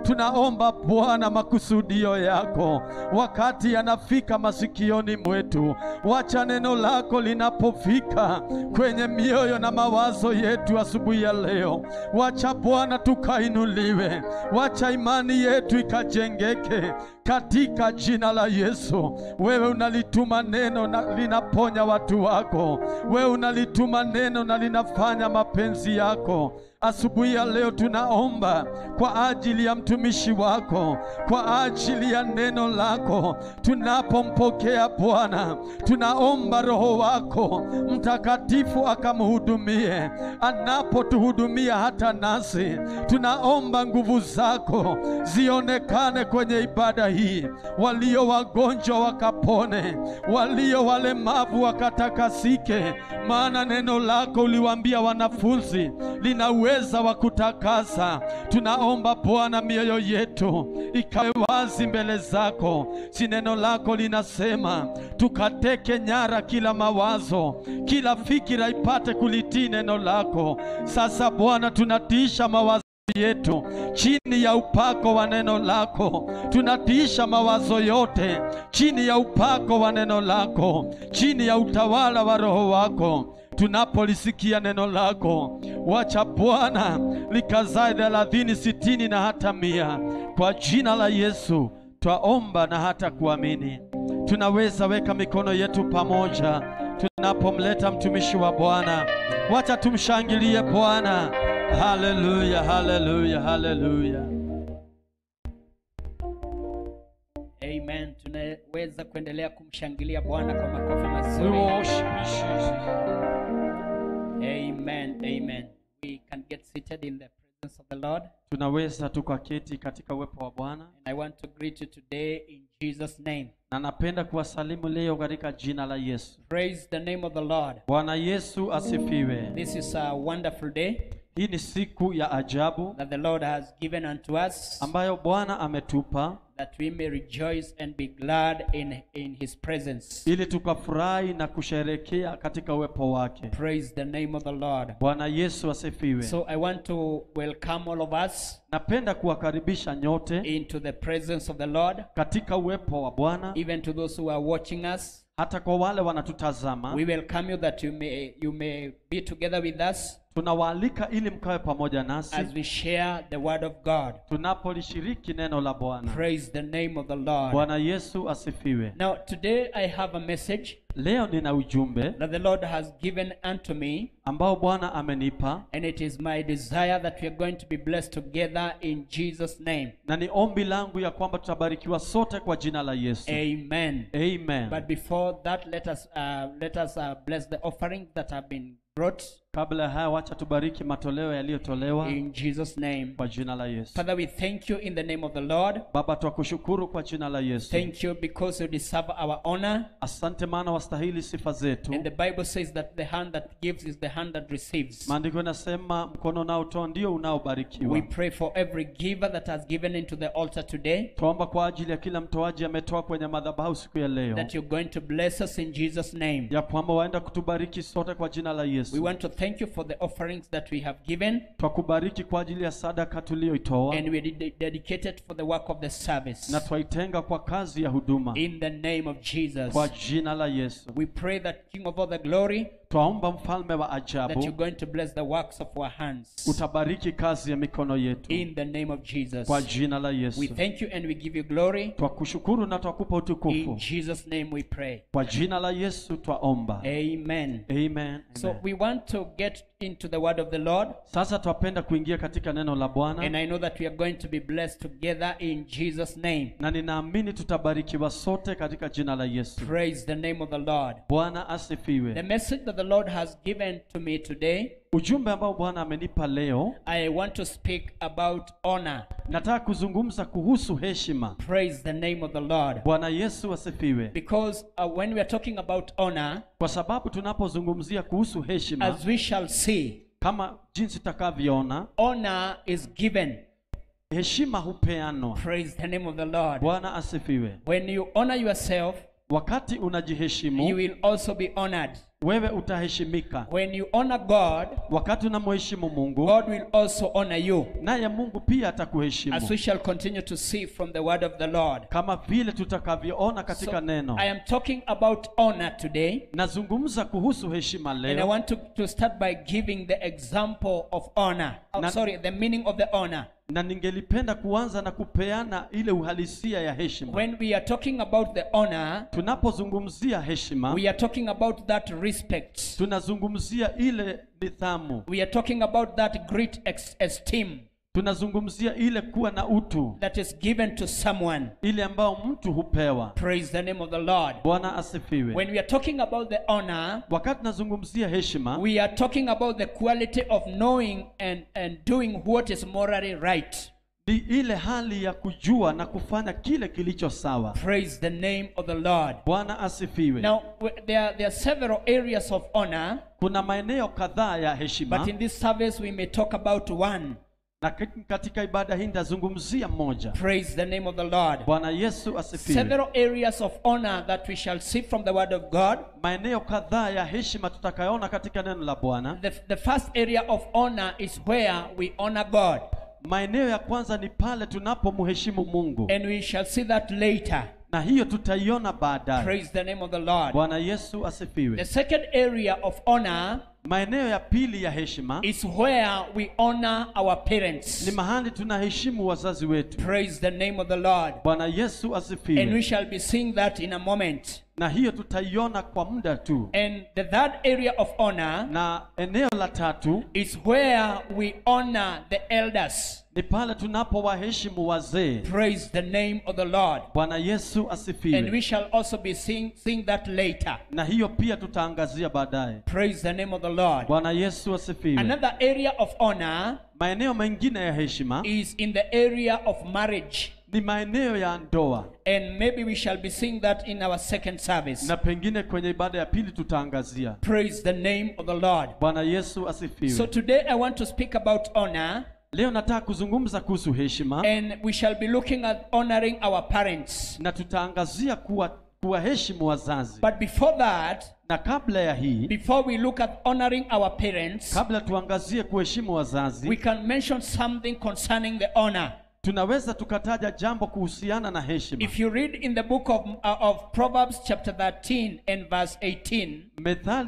tunaomba Bwana makusudio yako wakati yanafika masikioni mwetu, wacha neno lako linapofika kwenye mioyo na mawazo yetu asubuhi ya leo, wacha Bwana tukainuliwe, wacha imani yetu ikajengeke katika jina la Yesu. Wewe unalituma neno na linaponya watu wako, wewe unalituma neno na linafanya mapenzi yako. Asubuhi ya leo tunaomba kwa ajili ya mtumishi wako, kwa ajili ya neno lako. Tunapompokea Bwana, tunaomba Roho wako Mtakatifu akamhudumie, anapotuhudumia hata nasi. Tunaomba nguvu zako zionekane kwenye ibada hii, walio wagonjwa wakapone, walio walemavu wakatakasike, maana neno lako uliwaambia wanafunzi lina uweza wa kutakasa. Tunaomba Bwana, mioyo yetu ikawe wazi mbele zako, si neno lako linasema tukateke nyara kila mawazo, kila fikira ipate kulitii neno lako. Sasa Bwana, tunatiisha mawazo yetu chini ya upako wa neno lako, tunatiisha mawazo yote chini ya upako wa neno lako, chini ya utawala wa Roho wako tunapolisikia neno lako, wacha Bwana likazae thelathini, sitini na hata mia. Kwa jina la Yesu twaomba na hata kuamini. Tunaweza weka mikono yetu pamoja tunapomleta mtumishi wa Bwana. Wacha tumshangilie Bwana. Haleluya, haleluya, haleluya. Amen. Tunaweza kuendelea kumshangilia Bwana kwa makofi We mazuri. worship you, Jesus. Amen. Amen. We can get seated in the presence of the Lord. Tunaweza tukaketi katika uwepo wa Bwana, And I want to greet you today in Jesus' name. na napenda kuwasalimu leo katika jina la Yesu. Praise the name of the Lord. Bwana Yesu asifiwe. This is a wonderful day Hii ni siku ya ajabu that the Lord has given unto us ambayo Bwana ametupa that we may rejoice and be glad in, in his presence. ili tukafurahi na kusherekea katika uwepo wake. Praise the name of the Lord. Bwana Yesu asifiwe. So I want to welcome all of us Napenda kuwakaribisha nyote into the presence of the Lord, katika uwepo wa Bwana, even to those who are watching us. hata kwa wale wanatutazama. We welcome you that you may you may be together with us Tunawaalika ili mkawe pamoja nasi as we share the word of God. tunapolishiriki neno la Bwana. Praise the name of the Lord. Bwana Yesu asifiwe. Now today I have a message Leo nina ujumbe that the Lord has given unto me, ambao Bwana amenipa and it is my desire that we are going to be blessed together in Jesus' name. na ni ombi langu ya kwamba tutabarikiwa sote kwa jina la Yesu. Amen. Amen. But before that, let us uh, let us uh, bless the offerings that have been brought Kabla ya haya, wacha tubariki matoleo yaliyotolewa in Jesus' name. kwa jina la Yesu. Father, we thank you in the name of the Lord. Baba, twakushukuru kwa jina la Yesu. Thank you because you deserve our honor. Asante maana wastahili sifa zetu. And the Bible says that the hand that gives is the hand that receives. Maandiko yanasema mkono unaotoa ndio unaobarikiwa. We pray for every giver that has given into the altar today Twaomba kwa ajili ya kila mtoaji ametoa kwenye madhabahu siku ya leo, that you're going to bless us in Jesus' name. ya kwamba waenda kutubariki sote kwa jina la We Yesu. want to thank you for the offerings that we have given Twakubariki kwa ajili ya sadaka tuliyoitoa and we ded- dedicate it for the work of the na service. twaitenga kwa kazi ya huduma In the name of Jesus. kwa jina la Yesu. We pray that King of all the glory, Twaomba mfalme wa that you're ajabu going to bless the works of our hands. utabariki kazi ya mikono yetu In the name of Jesus. kwa jina la We Yesu. thank you and we give you glory. Twakushukuru na twakupa In utukufu Jesus' name we pray. kwa jina la Yesu twaomba. Amen. Amen. So Amen. we want to get into the word of the Lord. Sasa twapenda kuingia katika neno la And Bwana I know that we are going to be blessed together in Jesus' name. na ninaamini tutabarikiwa sote katika jina la Yesu. Praise the name of the Lord. Bwana The asifiwe. message that the Lord has given to me today, Ujumbe ambao Bwana amenipa leo, I want to speak about honor. nataka kuzungumza kuhusu heshima. Praise the name of the Lord. Bwana Yesu asifiwe. Because uh, when we are talking about honor, Kwa sababu tunapozungumzia kuhusu heshima, as we shall see, kama jinsi tutakavyoona, honor is given. heshima hupeanwa. Praise the name of the Lord. Bwana asifiwe. When you honor yourself, wakati you unajiheshimu will also be honored. wewe utaheshimika When you honor God, wakati unamheshimu mungu God will also honor you. naye mungu pia As atakuheshimu we shall continue to see from the word of the Lord. kama vile tutakavyoona katika So, neno I am talking about honor today. nazungumza kuhusu heshima And I leo want to, to start by giving the example of honor. Oh, Na- sorry, the meaning of the honor. na ningelipenda kuanza na kupeana ile uhalisia ya heshima When we are talking about the honor, tunapozungumzia heshima we are talking about that respect. tunazungumzia ile nidhamu We are talking about that great ex- esteem tunazungumzia ile kuwa na utu that is given to someone. ile ambao mtu hupewa Praise the name of the Lord. bwana asifiwe When we are talking about the honor, wakati tunazungumzia heshima we are talking about the quality of knowing and, and doing what is morally right. ni ile hali ya kujua na kufanya kile kilicho sawa Praise the name of the Lord. bwana asifiwe Now, w- there are, there are several areas of honor, kuna maeneo kadhaa ya but heshima in this service we may talk about one. na k- katika ibada hii nitazungumzia mmoja Praise the name of the Lord. bwana yesu asifiwe Several areas of honor that we shall see from the word of God. maeneo kadhaa ya heshima tutakayoona katika neno la bwana The, the first area of honor is where we honor God, maeneo ya kwanza ni pale tunapomheshimu mungu and we shall see that later. na hiyo tutaiona baadaye Praise the name of the Lord. bwana yesu The asifiwe second area of honor maeneo ya pili ya heshima is where we honor our ni parents. mahali tunaheshimu wazazi wetu Praise the name of the Lord. bwana yesu And we asifiwe shall be seeing that in a moment. na hiyo tutaiona kwa muda tu And the third area of honor na eneo la tatu is where we honor the elders. ni pale tunapowaheshimu wazee Praise the name of the Lord. bwana yesu And we asifiwe shall also be seeing, seeing that later. na hiyo pia tutaangazia baadaye Praise the name of the Lord. bwana yesu asifiwe Another area of honor maeneo mengine ya heshima is in the area of marriage. ni maeneo ya ndoa And maybe we shall be seeing that in our second service. na pengine kwenye ibada ya pili tutaangazia Praise the name of the Lord. bwana yesu So asifiwe today I want to speak about honor, leo nataka kuzungumza kuhusu heshima and we shall be looking at honoring our parents. na tutaangazia kuwa kuwaheshimu wazazi But before that, na kabla ya hii before we look at honoring our parents, kabla tuangazie kuheshimu wazazi we can mention something concerning the honor. tunaweza tukataja jambo kuhusiana na heshima If you read in the book of, uh, of Proverbs, chapter 13 and verse 18, methali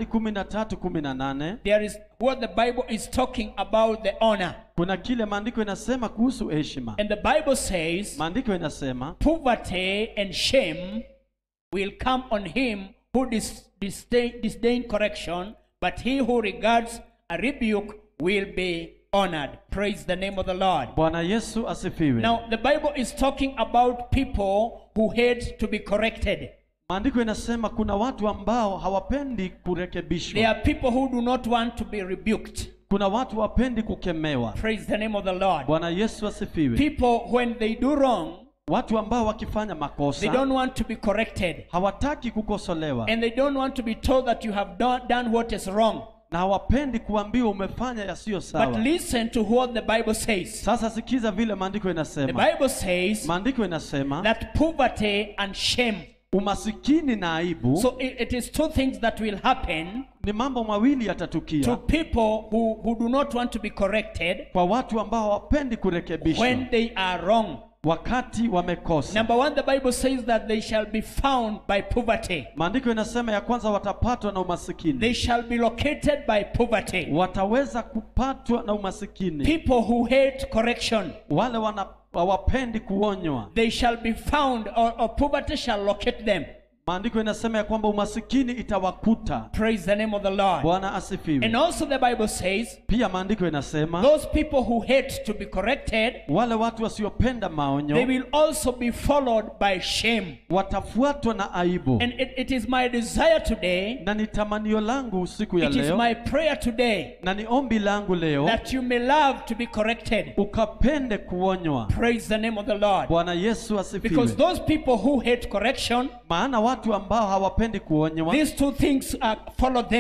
13:18 there is what the Bible is talking about the honor. kuna kile maandiko inasema kuhusu heshima And the Bible says, maandiko inasema Poverty and shame will come on him who dis- disdain, disdain correction, but he who regards a rebuke will be honored. Praise the name of the Lord. bwana yesu asifiwe Now, the Bible is talking about people who hate to be corrected. maandiko inasema kuna watu ambao hawapendi There kurekebishwa are people who do not want to be rebuked. kuna watu wapendi kukemewa Praise the name of the Lord. bwana yesu asifiwe People, when they do wrong, watu ambao wakifanya they makosa don't want to be corrected. hawataki kukosolewa And they don't want to be told that you have done, done what is wrong. na hawapendi kuambiwa umefanya yasiyo But sawa listen to what the Bible says. sasa sikiza vile maandiko The inasema Bible says maandiko inasema that poverty and shame. umasikini na aibu So it, it is two things that will happen ni mambo mawili to yatatukia people who, who do not want to be corrected kwa watu ambao hawapendi when kurekebishwa they are wrong. wakati wamekosa Number one, the Bible says that they shall be found by poverty. maandiko inasema ya kwanza watapatwa na umasikini They shall be located by poverty. wataweza kupatwa na umasikini People who hate correction, wale wana hawapendi kuonywa they shall be found, or, or poverty shall locate them. maandiko inasema ya kwamba umasikini itawakuta Praise the name of the Lord. bwana And asifiwe also, the Bible says pia maandiko inasema those people who hate to be corrected, wale watu wasiopenda they maonyo will also be followed by shame. watafuatwa na aibu And it, it is my desire today, na ni tamanio langu usiku ya it is leo my prayer today, na ni ombi langu leo that you may love to be corrected. ukapende kuonywa Praise the name of the Lord. bwana yesu asifiwe Because those people who hate correction, maana watu ambao hawapendi kuonywa these two things uh, follow them.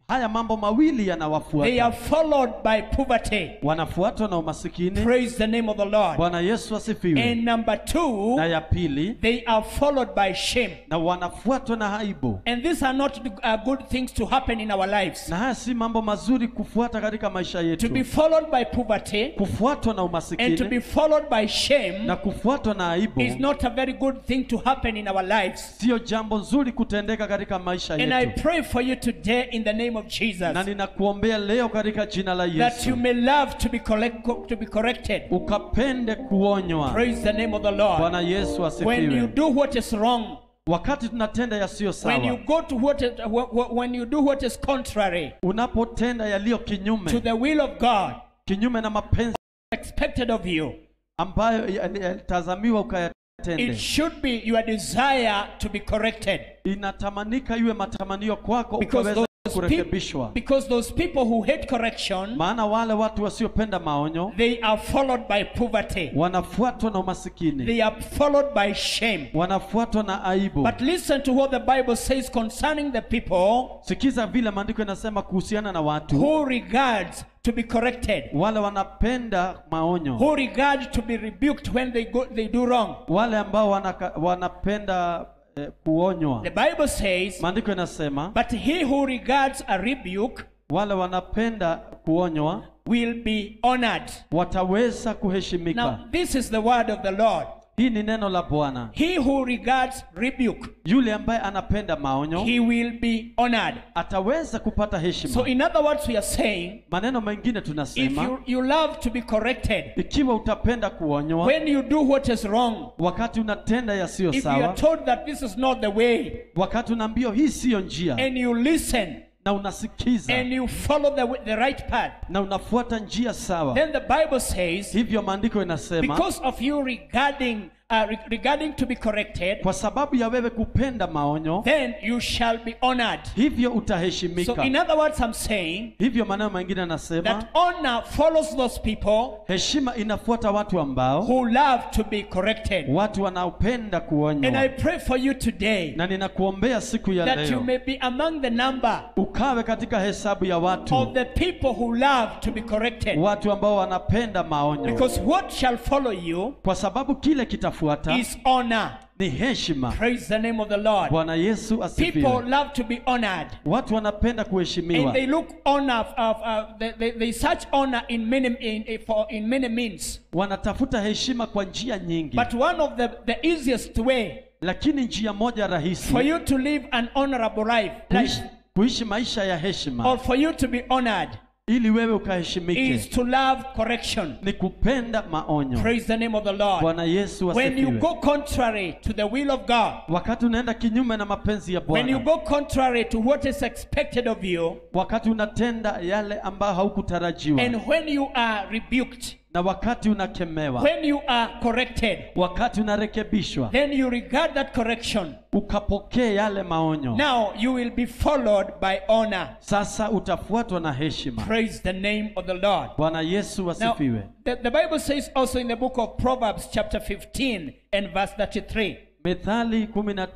haya mambo mawili They yanawafuata are followed by poverty. wanafuatwa na umasikini Praise the name of the Lord. bwana yesu asifiwe And number two, na ya pili they are followed by shame. na wanafuatwa na aibu And these are not uh, good things to happen in our lives. na haya si mambo mazuri kufuata katika maisha To yetu be followed by poverty kufuatwa na and to umasikini be followed by shame na kufuatwa na aibu is not a very good thing to happen in our lives. siyo jambo nzuri kutendeka katika maisha And I yetu pray for you today in the name of Jesus na ninakuombea leo katika jina la that yesu you may love to be, collect, to be corrected. ukapende kuonywa Praise the name of the Lord. bwana yesu When you asifiwe do what is wrong, wakati tunatenda yasiyo when you sawa go to what is, wh- wh- when you do what is contrary unapotenda yaliyo to kinyume the will of God kinyume na mapenzi expected of you, ambayo yalitazamiwa it ukayatende should be your desire to be corrected. inatamanika iwe matamanio kwako Because ukaweza those, peop- kurekebishwa because those people who hate correction, maana wale watu wasiopenda maonyo they are followed by poverty. wanafuatwa na umasikini They are followed by shame. wanafuatwa na aibu But listen to what the Bible says concerning the people sikiza vile maandiko yanasema kuhusiana na watu who regards to be corrected, wale wanapenda maonyo who regard to be rebuked when they go, they do wrong. wale ambao wanaka, wanapenda eh, kuonywa The Bible says, maandiko yanasema but he who regards a rebuke wale wanapenda kuonywa will be honored. wataweza Now, kuheshimika this is the word of the Lord. hii ni neno la bwana He who regards rebuke, yule ambaye anapenda maonyo he will be honored. ataweza kupata So, heshima in other words, we are saying, maneno mengine if tunasema you, you love to be corrected, ikiwa utapenda kuonywa when you do what is wrong, wakati unatenda yasiyo if you are sawa told that this is not the way, wakati unaambiwa hii siyo njia and you listen na unasikiza and you follow the, the right path, na unafuata njia sawa then the Bible says, hivyo maandiko inasema because of you regarding uh, re- regarding to be corrected, kwa sababu ya wewe kupenda maonyo then you shall be honored. hivyo So, utaheshimika in other words, I'm saying hivyo maneno mengine anasema that honor follows those people heshima inafuata watu ambao who love to be corrected. watu wanaopenda And I kuonywa pray for you today na ninakuombea siku ya that you leo may be among the number ukawe katika hesabu ya of watu the people who love to be corrected. watu ambao wanapenda maonyo Because what shall follow you kwa sababu kile kitafuata is honor. ni heshima Praise the name of the Lord. bwana yesu People asifiwe love to be honored. watu wanapenda And kuheshimiwa they look honor, of, uh, they, they, they search honor in many, in, in, for, in many means. wanatafuta heshima kwa njia nyingi But one of the, the easiest way lakini njia moja rahisi for you to live an honorable life, kuishi, life kuishi maisha ya heshima or for you to be honored, ili wewe is ukaheshimike to love correction. ni kupenda maonyo Praise the name of the Lord. bwana yesu When you asifiwe go contrary to the will of God, wakati unaenda kinyume na mapenzi ya when you bwana go contrary to what is expected of you, wakati unatenda yale ambayo haukutarajiwa and when you are rebuked, na wakati unakemewa when you are corrected, wakati unarekebishwa then you regard that correction. ukapokee yale maonyo Now you will be followed by honor. sasa utafuatwa na heshima Praise the name of the Lord. bwana yesu Now, asifiwe the, the Bible says also in the book of Proverbs, chapter 15 and verse 33, methali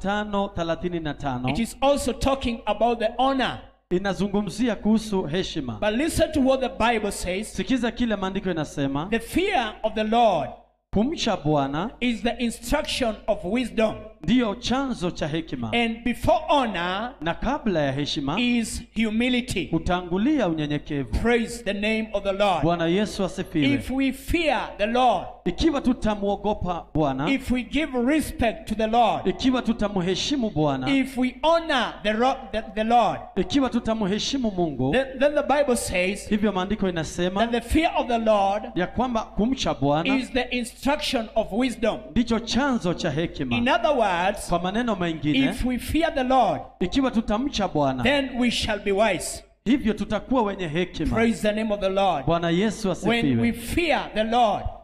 15:35 it is also talking about the honor. inazungumzia kuhusu heshima But listen to what the Bible says. sikiza kile maandiko inasema The fear of the Lord kumcha bwana is the instruction of wisdom, ndiyo chanzo cha hekima and before honor na kabla ya heshima is humility. hutangulia unyenyekevu Praise the name of the Lord. bwana yesu asifiwe If we fear the Lord, ikiwa tutamwogopa bwana if we give respect to the Lord, ikiwa tutamheshimu bwana if we honor the, ro- the, the Lord, ikiwa tutamheshimu mungu then, then the Bible says hivyo maandiko inasema that the fear of the Lord ya kwamba kumcha bwana is the instruction of wisdom. ndicho chanzo cha In hekima other words, kwa maneno mengine if we fear the Lord, ikiwa tutamcha bwana then we shall be wise. hivyo tutakuwa wenye hekima Praise the name of the Lord. bwana yesu When we asifiwe fear the Lord,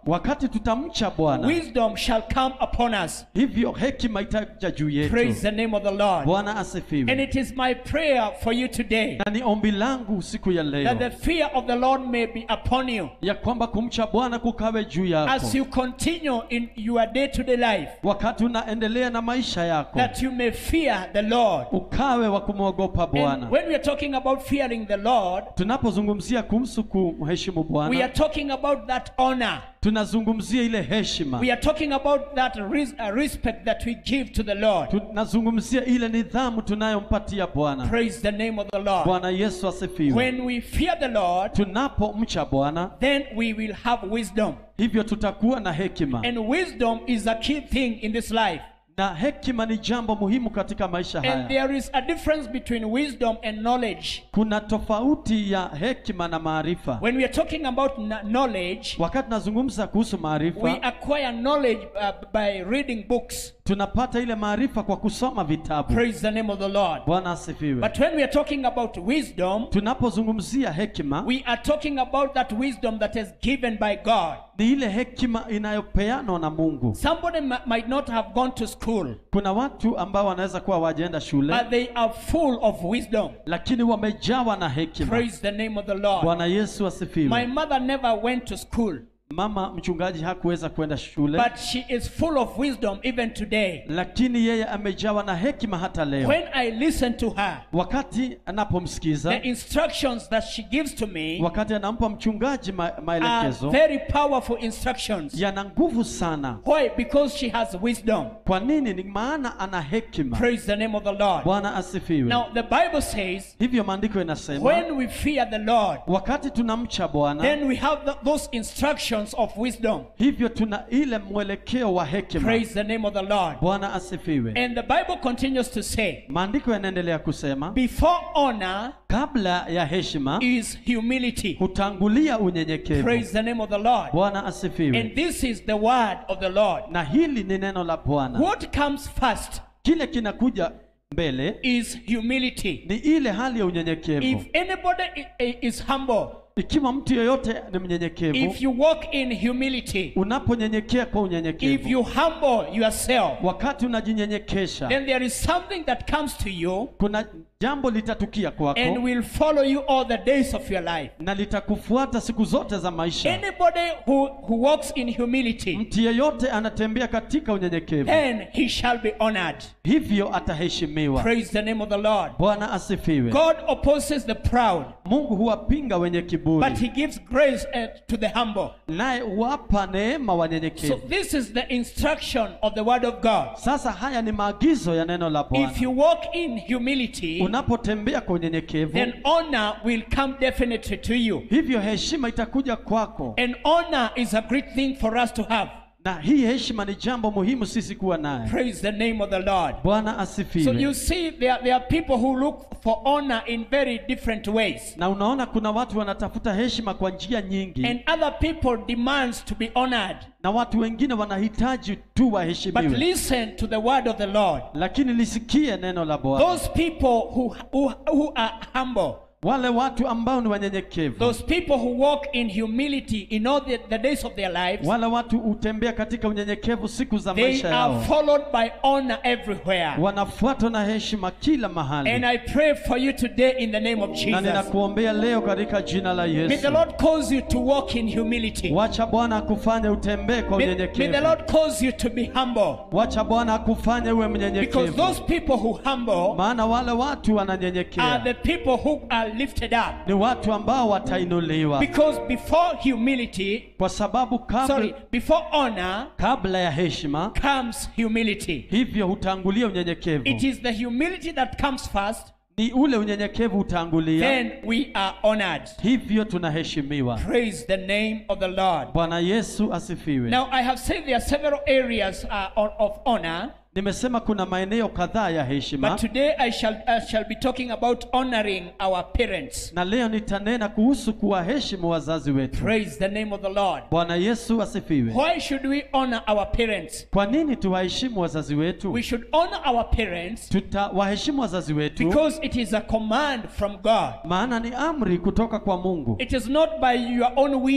wakati tutamcha bwana wisdom shall come upon us. hivyo hekima itaja juu Praise yetu the name of the Lord. bwana And asifiwe it is my prayer for you today na ni ombi langu siku ya that the leo fear of the Lord may be upon you ya kwamba kumcha bwana kukawe juu yako as you continue in your day to day life, wakati unaendelea na maisha yako that you may fear the Lord. ukawe wa kumwogopa And bwana when we are talking about fearing the Lord, tunapozungumzia kuhusu kumheshimu we are bwana talking about that honor. tunazungumzia ile heshima We are talking about that res- uh, respect that we give to the Lord. tunazungumzia ile nidhamu tunayompatia bwana Praise the name of the Lord. bwana yesu asifiwe When we fear the Lord, tunapomcha bwana then we will have wisdom. hivyo tutakuwa na hekima And wisdom is a key thing in this life. na hekima ni jambo muhimu katika maisha And haya there is a difference between wisdom and knowledge. kuna tofauti ya hekima na maarifa When we are talking about kn- knowledge, wakati tunazungumza kuhusu we maarifa acquire knowledge uh, by reading books. tunapata ile maarifa kwa kusoma vitabu Praise the name of the Lord. bwana asifiwe But when we are talking about wisdom, tunapozungumzia hekima we are talking about that wisdom that is given by God. ni ile hekima inayopeanwa na mungu Somebody m- might not have gone to school, kuna watu ambao wanaweza kuwa wajaenda shule but they are full of wisdom. lakini wamejawa na hekima Praise the name of the Lord. bwana yesu My asifiwe mother never went to school, mama mchungaji hakuweza kwenda shule but she is full of wisdom even today. lakini yeye amejawa na hekima hata leo When I listen to her, wakati anapomsikiza the instructions that she gives to me wakati anampa mchungaji ma are maelekezo very powerful instructions. yana nguvu sana Why? Because she has wisdom. kwa nini ni maana ana hekima Praise the name of the Lord. bwana asifiwe Now, the Bible says, hivyo maandiko inasema when we fear the Lord, wakati tunamcha bwana then we have the, those instructions of wisdom. hivyo tuna ile mwelekeo wa hekima Praise the name of the Lord. bwana asifiwe And the Bible continues to say, maandiko yanaendelea kusema before honor kabla ya heshima is humility. hutangulia unyenyekevu Praise the name of the Lord. bwana asifiwe And this is the word of the Lord. na hili ni neno la bwana What comes first kile kinakuja mbele is humility. ni ile hali ya unyenyekevu If anybody i- i- is humble, ikiwa mtu yeyote ni mnyenyekevu if you walk in humility, unaponyenyekea kwa if unyenyekevu you humble yourself, wakati unajinyenyekesha then there is something that comes to you kuna jambo litatukia and kwako will follow you all the days of your life. na litakufuata siku zote za maisha Anybody who, who walks in humility, mtu yeyote anatembea katika unyenyekevu then he shall be honored. hivyo ataheshimiwa Praise the name of the Lord. bwana asifiwe God opposes the proud, mungu huwapinga wenye but kiburi he gives grace uh, to the humble. naye huwapa neema So wanyenyekevu this is the instruction of the word of God. sasa haya ni maagizo ya neno la If bwana you walk in humility, unapotembea kwa unyenyekevu then honor will come definitely to you. hivyo heshima itakuja kwako And honor is a great thing for us to have. na hii heshima ni jambo muhimu sisi kuwa naye Praise the name of the Lord. bwana So asifiwe you see, there, there are people who look for honor in very different ways. na unaona kuna watu wanatafuta heshima kwa njia nyingi And other people demands to be honored. na watu wengine wanahitaji tu But waheshimiwe listen to the word of the Lord. lakini lisikie neno la bwana Those people who, who, who are humble, wale watu ambao ni wanyenyekevu those people who walk in humility in all the, the days of their lives, wale watu hutembea katika unyenyekevu siku za they maisha are yao followed by honor everywhere. wanafuatwa na heshima kila And mahali I pray for you today in the name of na Jesus. ninakuombea leo katika jina la May the yesu Lord cause you to walk in humility. wacha bwana akufanye utembee kwa May, may the unyenyekevu Lord cause you to be humble. wacha bwana akufanye uwe Because mnyenyekevu those people who humble maana wale watu are wananyenyekea the people who are lifted up. ni watu ambao watainuliwa Because before humility, kwa sababu kabla, sorry, before honor kabla ya heshima comes humility. hivyo hutangulia unyenyekevu It is the humility that comes first, ni ule unyenyekevu hutangulia then we are honored. hivyo tunaheshimiwa Praise the name of the Lord. bwana yesu asifiwe Now, I have said there are several areas uh, of- of honor, nimesema kuna maeneo kadhaa ya but heshima today I shall, I shall be talking about honoring our parents. na leo nitanena kuhusu kuwaheshimu wazazi wetu Praise the name of the Lord. bwana yesu asifiwe Why should we honor our parents? kwa nini tuwaheshimu wazazi wetu We should honor our parents tutawaheshimu wazazi wetu because it is a command from God. maana ni amri kutoka kwa mungu It is not by your own will,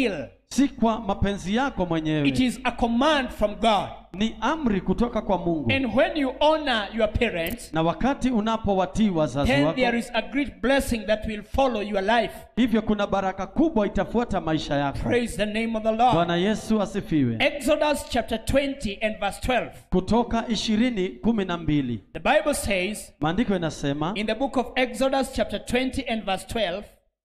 si kwa mapenzi yako It mwenyewe is a command from God. ni amri kutoka kwa mungu And when you honor your parents, na wakati unapowatii wazazi then wako there is a great blessing that will follow your life. hivyo kuna baraka kubwa itafuata maisha yako Praise the name of the Lord. bwana yesu asifiwe Exodus chapter 20 and verse 12. kutoka ishirini kumi na mbili The Bible says maandiko inasema in the book of Exodus chapter 20 and verse 12,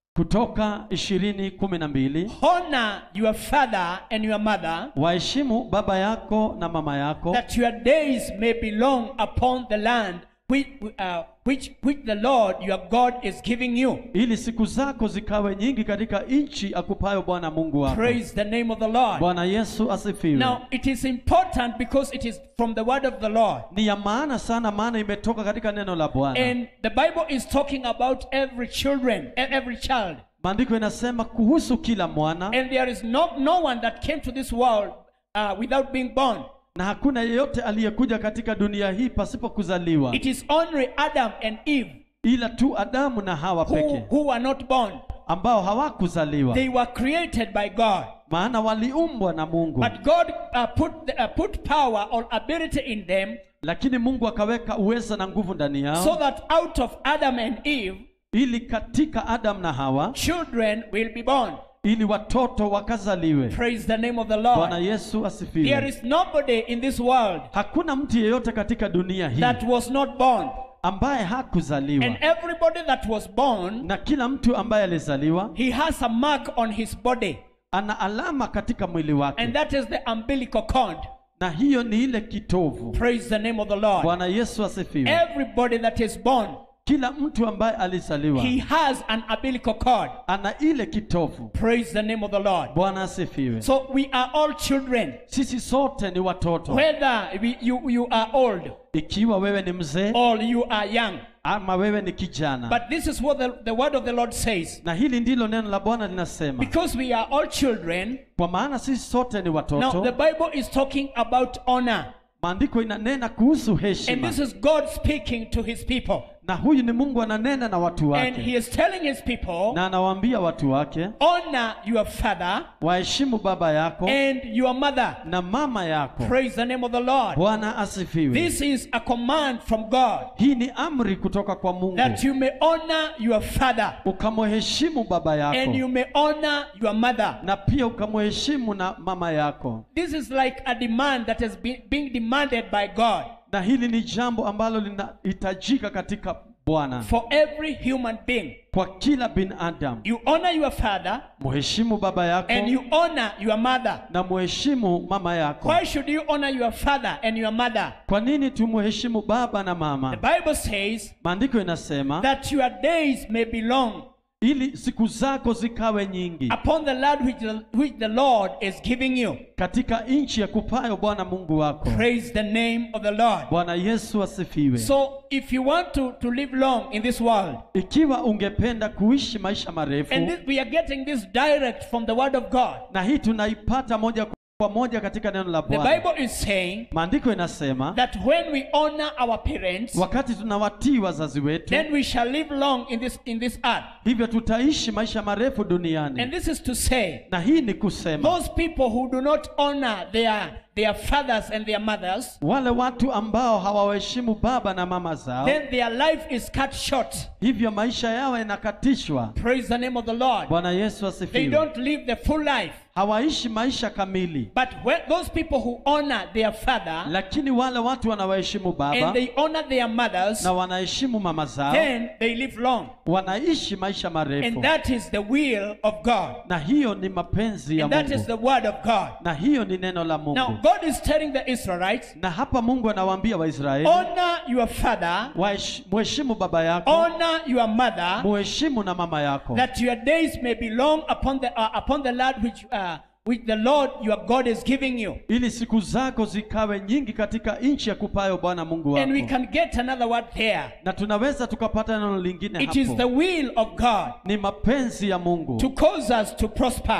kutoka ishirini kumi na mbili honor your father and your mother, waheshimu baba yako na mama yako that your days may be long upon the land which, uh, which, which the Lord your God is giving you. ili siku zako zikawe nyingi katika nchi akupayo bwana mungu wako Praise the name of the Lord. bwana yesu asifiwe Now, it is important because it is from the word of the Lord. ni ya maana sana maana imetoka katika neno la bwana And the Bible is talking about every children, e- every child. maandiko inasema kuhusu kila mwana And there is no, no one that came to this world uh, without being born. na hakuna yeyote aliyekuja katika dunia hii pasipo kuzaliwa It is only Adam and Eve ila tu adamu na hawa who, pekee who were not born. ambao hawakuzaliwa They were created by God. maana waliumbwa na mungu But God uh, put, the, uh, put power or ability in them lakini mungu akaweka uweza na nguvu ndani yao so that out of Adam and Eve, ili katika adamu na hawa children will be born. ili watoto wakazaliwe Praise the name of the bwana Lord. yesu There asifiwe is nobody in this world hakuna mtu yeyote katika dunia hii that was not born. ambaye hakuzaliwa And everybody that was born, na kila mtu ambaye alizaliwa he has a mark on his body. ana alama katika mwili wake And that is the umbilical cord. na hiyo ni ile kitovu Praise the name of the Lord. bwana yesu asifiwe Everybody that is born, kila mtu ambaye alizaliwa he has an umbilical cord. ana ile kitovu Praise the name of the Lord. bwana asifiwe So we are all children. sisi sote ni watoto Whether we, you, you are old ikiwa wewe ni mzee or you are young. ama wewe ni kijana But this is what the, the word of the Lord says. na hili ndilo neno la bwana linasema Because we are all children, kwa maana sisi sote ni now the watoto Bible is talking about honor. maandiko inanena kuhusu And heshima this is God speaking to his people. na huyu ni mungu ananena na watu And he wake is telling his people, na anawaambia watu wake honor your father waheshimu baba yako and your mother. na mama yako Praise the name of the Lord. bwana asifiwe This is a command from God hii ni amri kutoka kwa mungu that you may honor your father ukamheshimu baba and yako you may honor your mother. na pia ukamheshimu na mama yako This is like a demand that is be- being demanded by God na hili ni jambo ambalo linahitajika katika bwana for every human being. kwa kila binadamu You honor your father mheshimu baba yako and you honor your mother. na mheshimu mama yako Why should you honor your father and your mother? kwa nini tumheshimu baba na The mama Bible says maandiko inasema that your days may be long ili siku zako zikawe nyingi upon the land which the, which the Lord is giving you. katika nchi ya kupayo bwana mungu wako Praise the name of the Lord. bwana yesu asifiwe So, if you want to, to live long in this world, ikiwa ungependa kuishi maisha marefu and this, we are getting this direct from the Word of God, na hii tunaipata moja kwa moja katika neno la the bwana Bible is saying maandiko inasema that when we honor our parents, wakati tunawatii wazazi wetu then we shall live long in this in this earth. hivyo tutaishi maisha marefu And duniani this is to say, na hii ni kusema those people who do not honor their their fathers and their mothers, wale watu ambao hawaheshimu baba na mama zao then their life is cut short. hivyo maisha yao yanakatishwa Praise the name of the Lord. bwana yesu They asifiwe don't live the full life. hawaishi maisha kamili But when those people who honor their father lakini wale watu wanawaheshimu baba and they honor their mothers, na wanaheshimu mama zao then they live long. wanaishi maisha marefu And that is the will of God. na hiyo ni mapenzi ya And that is mungu the word of God. na hiyo ni neno la Now, mungu God is telling the Israelites, na hapa mungu anawaambia waisraeli honor your father, wahesh- mheshimu baba yako honor your mother, muheshimu na mama yako that your days may be long upon the uh, upon the land which uh, which the Lord your God is giving you. ili siku zako zikawe nyingi katika nchi ya kupayo bwana mungu And we wako can get another word there. na tunaweza tukapata neno lingine It is the hapo will of God ni mapenzi ya mungu to cause us to prosper.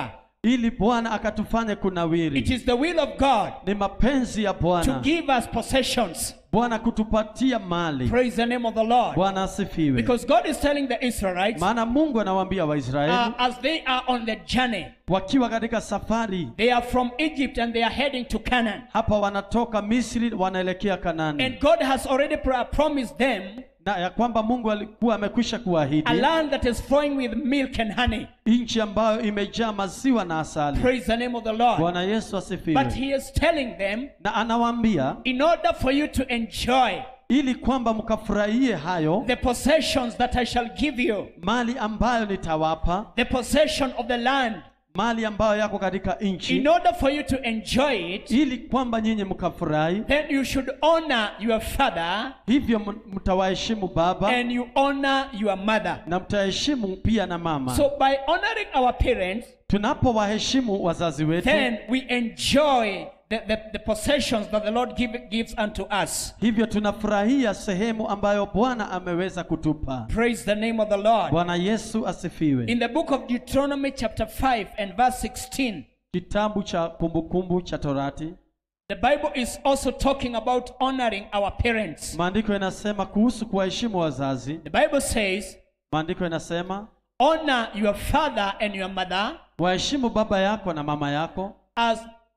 ili bwana akatufanye It kunawiri is the will of God ni mapenzi ya to bwana give us possessions. bwana kutupatia mali Praise the name of the Lord. bwana asifiwe Because God is telling the Israelites maana mungu anawaambia waisraeli uh, as they are on the journey, wakiwa katika safari they are from Egypt and they are heading to Canaan. hapa wanatoka misri wanaelekea kanani And God has already pro- promised them na ya kwamba mungu alikuwa amekwisha a kuahidi land that is flowing with milk and honey. nchi ambayo imejaa maziwa na asali Praise the name of the Lord. bwana yesu But asifiwe He is telling them, na anawaambia in order for you to enjoy ili kwamba mkafurahie hayo the possessions that I shall give you, mali ambayo nitawapa the possession of the land, mali ambayo yako katika in nchi order for you to enjoy it, ili kwamba nyinyi mkafurahi then you should honor your father hivyo m- mtawaheshimu baba and you honor your mother. na mtaheshimu pia na mama So by honoring our parents, tunapowaheshimu wazazi wetu then we enjoy the, the, the possessions that the Lord give, gives unto us. hivyo tunafurahia sehemu ambayo bwana ameweza kutupa Praise the name of the Lord. bwana yesu asifiwe In the book of Deuteronomy, chapter 5 and verse 16, kitabu cha kumbukumbu cha torati the Bible is also talking about honoring our parents. maandiko yanasema kuhusu kuwaheshimu wazazi The Bible says, maandiko yanasema honor your father and your mother waheshimu baba yako na mama yako as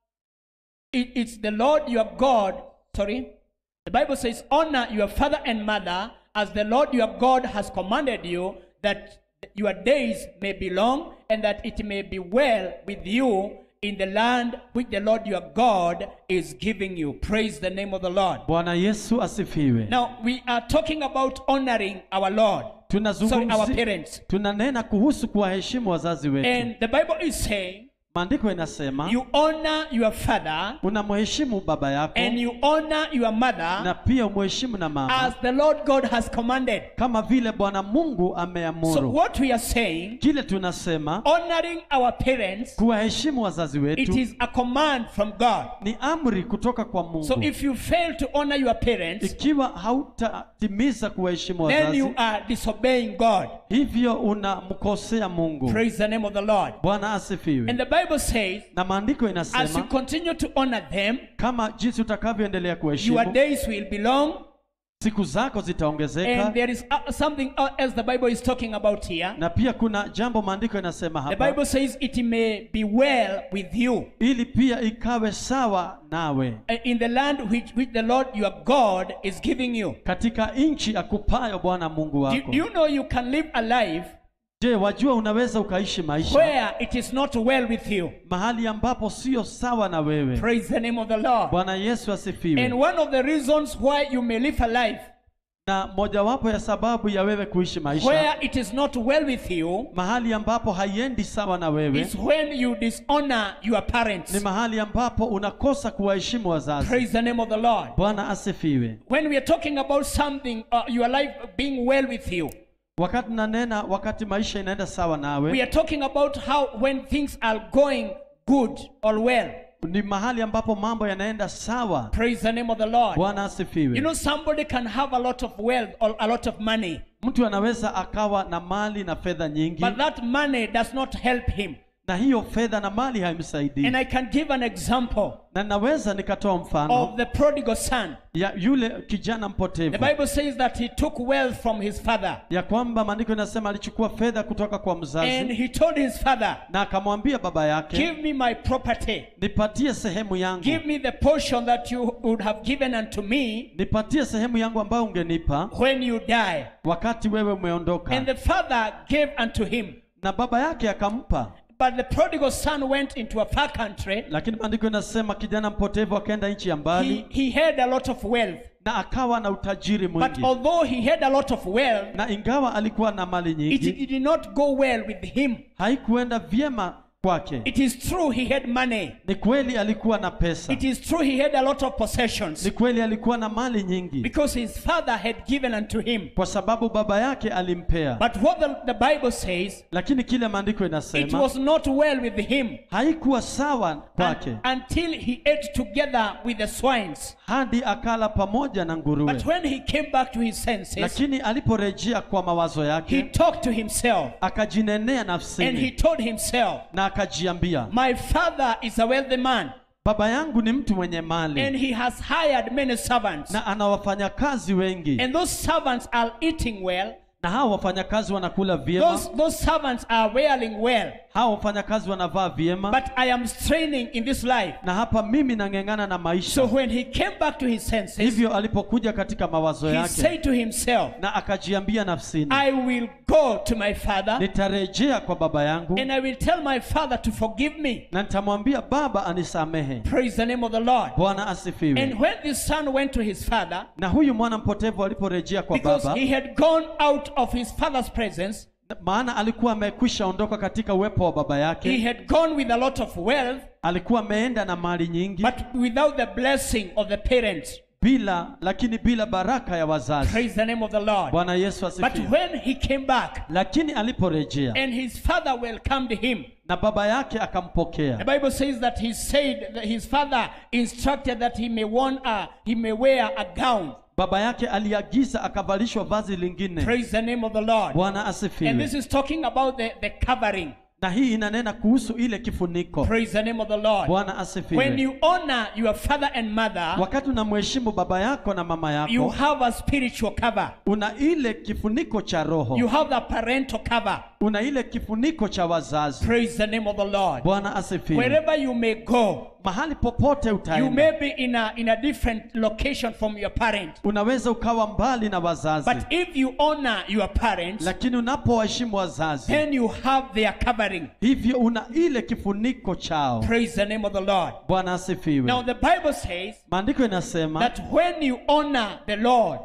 it- it's the Lord your God. Sorry. The Bible says, honor your father and mother as the Lord your God has commanded you, that your days may be long and that it may be well with you in the land which the Lord your God is giving you. Praise the name of the Lord. bwana yesu asifiwe Now, we are talking about honoring our Lord. Sorry, our tunazungumzia parents. tunanena kuhusu kuwaheshimu wazazi wetu And the Bible is saying, maandiko inasema you honor your father unamheshimu baba yako and you honor your mother na pia umheshimu na mama as the Lord God has commanded. kama vile bwana mungu So, ameamuru what we are saying, kile tunasema honoring our parents, kuwaheshimu wazazi it wetu is a command from God. ni amri kutoka kwa mungu So, if you fail to honor your parents, ikiwa hautatimiza kuwaheshimu then wazazi you are disobeying God. hivyo unamkosea mungu Praise the name of the Lord. bwana And asifiwe the Bible says, na maandiko as you inasema continue to honor them, kama jinsi utakavyoendelea your kuheshimu days will be long. siku zako zitaongezeka And there is uh, something else the Bible is talking about here. na pia kuna jambo maandiko inasema The hapa Bible says it may be well with you ili pia ikawe sawa nawe uh, in the land which, which the Lord your God is giving you. katika nchi akupayo bwana mungu Do, wako do you know you can live a life je wajua unaweza ukaishi maisha where it is not well with you? mahali ambapo sio sawa na wewe Praise the name of the Lord. bwana yesu And asifiwe one of the reasons why you may live a life na mojawapo ya sababu ya wewe kuishi maisha where it is not well with you mahali ambapo haiendi sawa na wewe is when you dishonor your ni parents. mahali ambapo unakosa kuwaheshimu wazazi Praise the name of the Lord. bwana asifiwe When we are talking about something, uh, your life being well with you, wakati nanena wakati maisha inaenda sawa we nawe are talking about how when things are going good or well. ni mahali ambapo mambo yanaenda sawa Praise the name of the Lord. bwana You asifiwe know, somebody can have a lot of wealth or a lot of money, mtu anaweza akawa na mali na fedha nyingi but that money does not help him. na hiyo fedha na mali haimsaidii And I can give an example na naweza nikatoa mfano of the prodigal son. ya yule kijana The mpotevu Bible says that he took wealth from his father ya kwamba maandiko inasema alichukua fedha kutoka kwa and mzazi he told his father, na akamwambia baba yake Give me my property, nipatie sehemu yangu give me the portion that you would have given unto me nipatie sehemu yangu ambayo ungenipa when you die. wakati wewe umeondoka And the father gave unto him. na baba yake akampa But the prodigal son went into a far country. lakini maandiko inasema kijana mpotevu akaenda nchi ya He, mbali he had a lot of wealth. na akawa na utajiri But mwingi although he had a lot of wealth, na ingawa alikuwa na mali it nyingi did not go well with him. haikuenda vyema kwake It is true he had money. ni kweli alikuwa na pesa It is true he had a lot of possessions ni kweli alikuwa na mali nyingi because his father had given unto him. kwa sababu baba yake alimpea But what the, the Bible says, lakini kile maandiko it inasema was not well with him haikuwa sawa un- kwake until he ate together with the swines. hadi akala pamoja na nguruwe But when he came back to his senses, lakini aliporejea kwa mawazo he yake talked to himself akajinenea and he nafsini told himself, na akajiambia My father is a wealthy man, baba yangu ni mtu mwenye and mali he has hired many servants. na ana wafanyakazi wengi And those servants are eating well, na hao wafanyakazi wanakula vyema those, those servants are wearing well. hao wafanyakazi wanavaa vyema But I am straining in this life. na hapa mimi nang'eng'ana na maisha So when he came back to his senses, hivyo alipokuja katika mawazo he yake said to himself, na akajiambia nafsini I will go to my father nitarejea kwa baba yangu and I will tell my father to forgive me. na nitamwambia baba anisamehe Praise the name of the Lord. bwana asifiwe And when this son went to his father, na huyu mwana mpotevu aliporejea kwa because baba he had gone out of his father's presence, maana alikuwa amekwisha ondoka katika uwepo wa baba he yake had gone with a lot of wealth, alikuwa ameenda na mali nyingi but without the blessing of the parents. bila lakini bila baraka ya wazazi Praise the name of the Lord. bwana yesu But asifiwe when he came back lakini aliporejea and his father welcomed him, na baba yake the akampokea Bible says that he said that his father instructed that he may want a, he may wear a gown. baba yake aliagiza akavalishwa vazi lingine Praise the name of the Lord. bwana And asifiwe this is talking about the, the covering. na hii inanena kuhusu ile kifuniko Praise the name of the Lord. bwana When asifiwe you honor your father and mother, wakati unamheshimu baba yako na mama you yako have a spiritual cover. una ile kifuniko cha roho You have the parental cover. una ile kifuniko cha wazazi Praise the name of the Lord. bwana asifiwe Wherever you may go, mahali popote you utaenda may be in a, in a different location from your parent. unaweza ukawa mbali na wazazi But if you honor your parents, lakini unapowaheshimu wazazi then you have their covering. hivyo una ile kifuniko chao Praise the name of the Lord. bwana asifiwe Now the Bible says maandiko inasema that when you honor the Lord,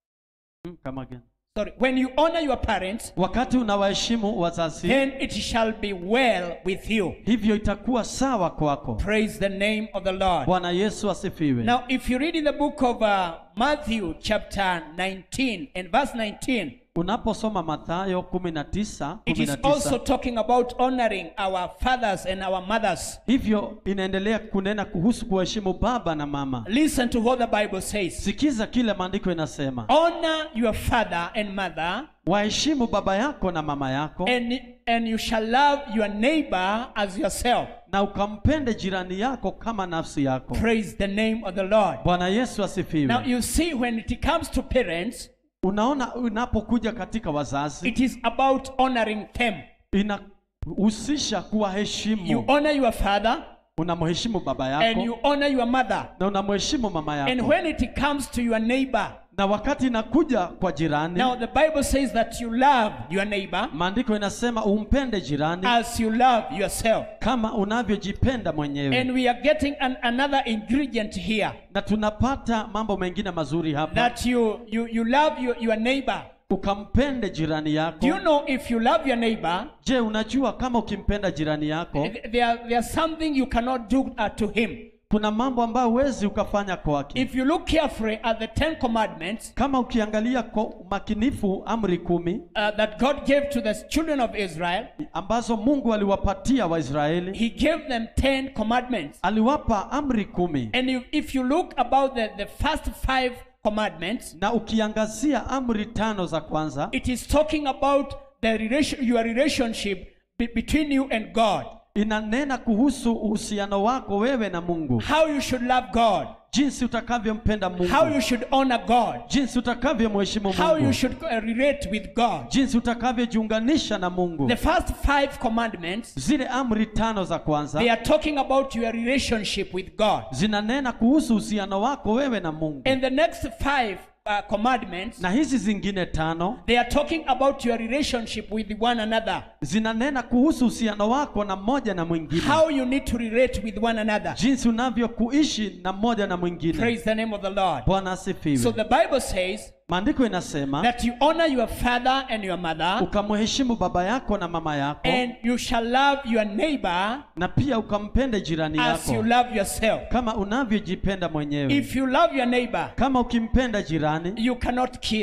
Hmm, come again. sorry, when you honor your parents, wakati unawaheshimu wazazi then it shall be well with you. hivyo itakuwa sawa kwako Praise the name of the Lord. bwana yesu asifiwe Now, if you read in the book of uh, Matthew, chapter 19, and verse 19, unaposoma mathayo 19 it is also 19 talking about honoring our fathers and our mothers. hivyo inaendelea kunena kuhusu kuheshimu baba na mama Listen to what the Bible says. sikiza kile maandiko inasema Honor your father and mother, waheshimu baba yako na mama yako and, and you shall love your neighbor as yourself. na ukampende jirani yako kama nafsi yako Praise the name of the Lord. bwana yesu Now, asifiwe you see, when it comes to parents, unaona unapokuja katika wazazi it is about honoring them. inahusisha You kuwaheshimu honor your father unamheshimu baba and you yako honor your mother. na unamheshimu mama And yako when it comes to your neighbor, na wakati inakuja kwa jirani now the Bible says that you love your neighbor maandiko inasema umpende jirani as you love yourself. kama unavyojipenda mwenyewe And we are getting an, another ingredient here na tunapata mambo mengine mazuri hapa that you, you, you love your, your neighbor. ukampende jirani yako Do you know if you love your neighbor, je unajua kama ukimpenda jirani yako th- there, there's something you cannot do uh, to him. kuna mambo ambayo huwezi ukafanya kwake If you look carefully at the Ten Commandments kama ukiangalia kwa umakinifu amri kumi uh, that God gave to the children of Israel, ambazo mungu aliwapatia waisraeli He gave them Ten Commandments. aliwapa amri kumi And if, if you look about the, the first five commandments, na ukiangazia amri tano za kwanza it is talking about the relation, your relationship be- between you and God. inanena kuhusu uhusiano wako wewe na mungu How you should love God. jinsi utakavyompenda mungu How you should honor God. jinsi utakavyomheshimu How you mungu should uh, relate with God. jinsi utakavyojiunganisha na mungu The first five commandments, zile amri tano za they kwanza are talking about your relationship with God. zinanena kuhusu uhusiano wako wewe na mungu And the next five uh, commandments, na hizi zingine tano they are talking about your relationship with one another. zinanena kuhusu uhusiano wako na mmoja na mwingine How you need to relate with one another. jinsi unavyokuishi na mmoja na mwingine Praise the name of the Lord. bwana So asifiwe the Bible says maandiko inasema that you honor your father and your mother, ukamheshimu baba yako na mama yako and you shall love your neighbor na pia ukampende jirani as you yako love yourself. kama unavyojipenda mwenyewe If you love your neighbor, kama ukimpenda jirani you cannot kill.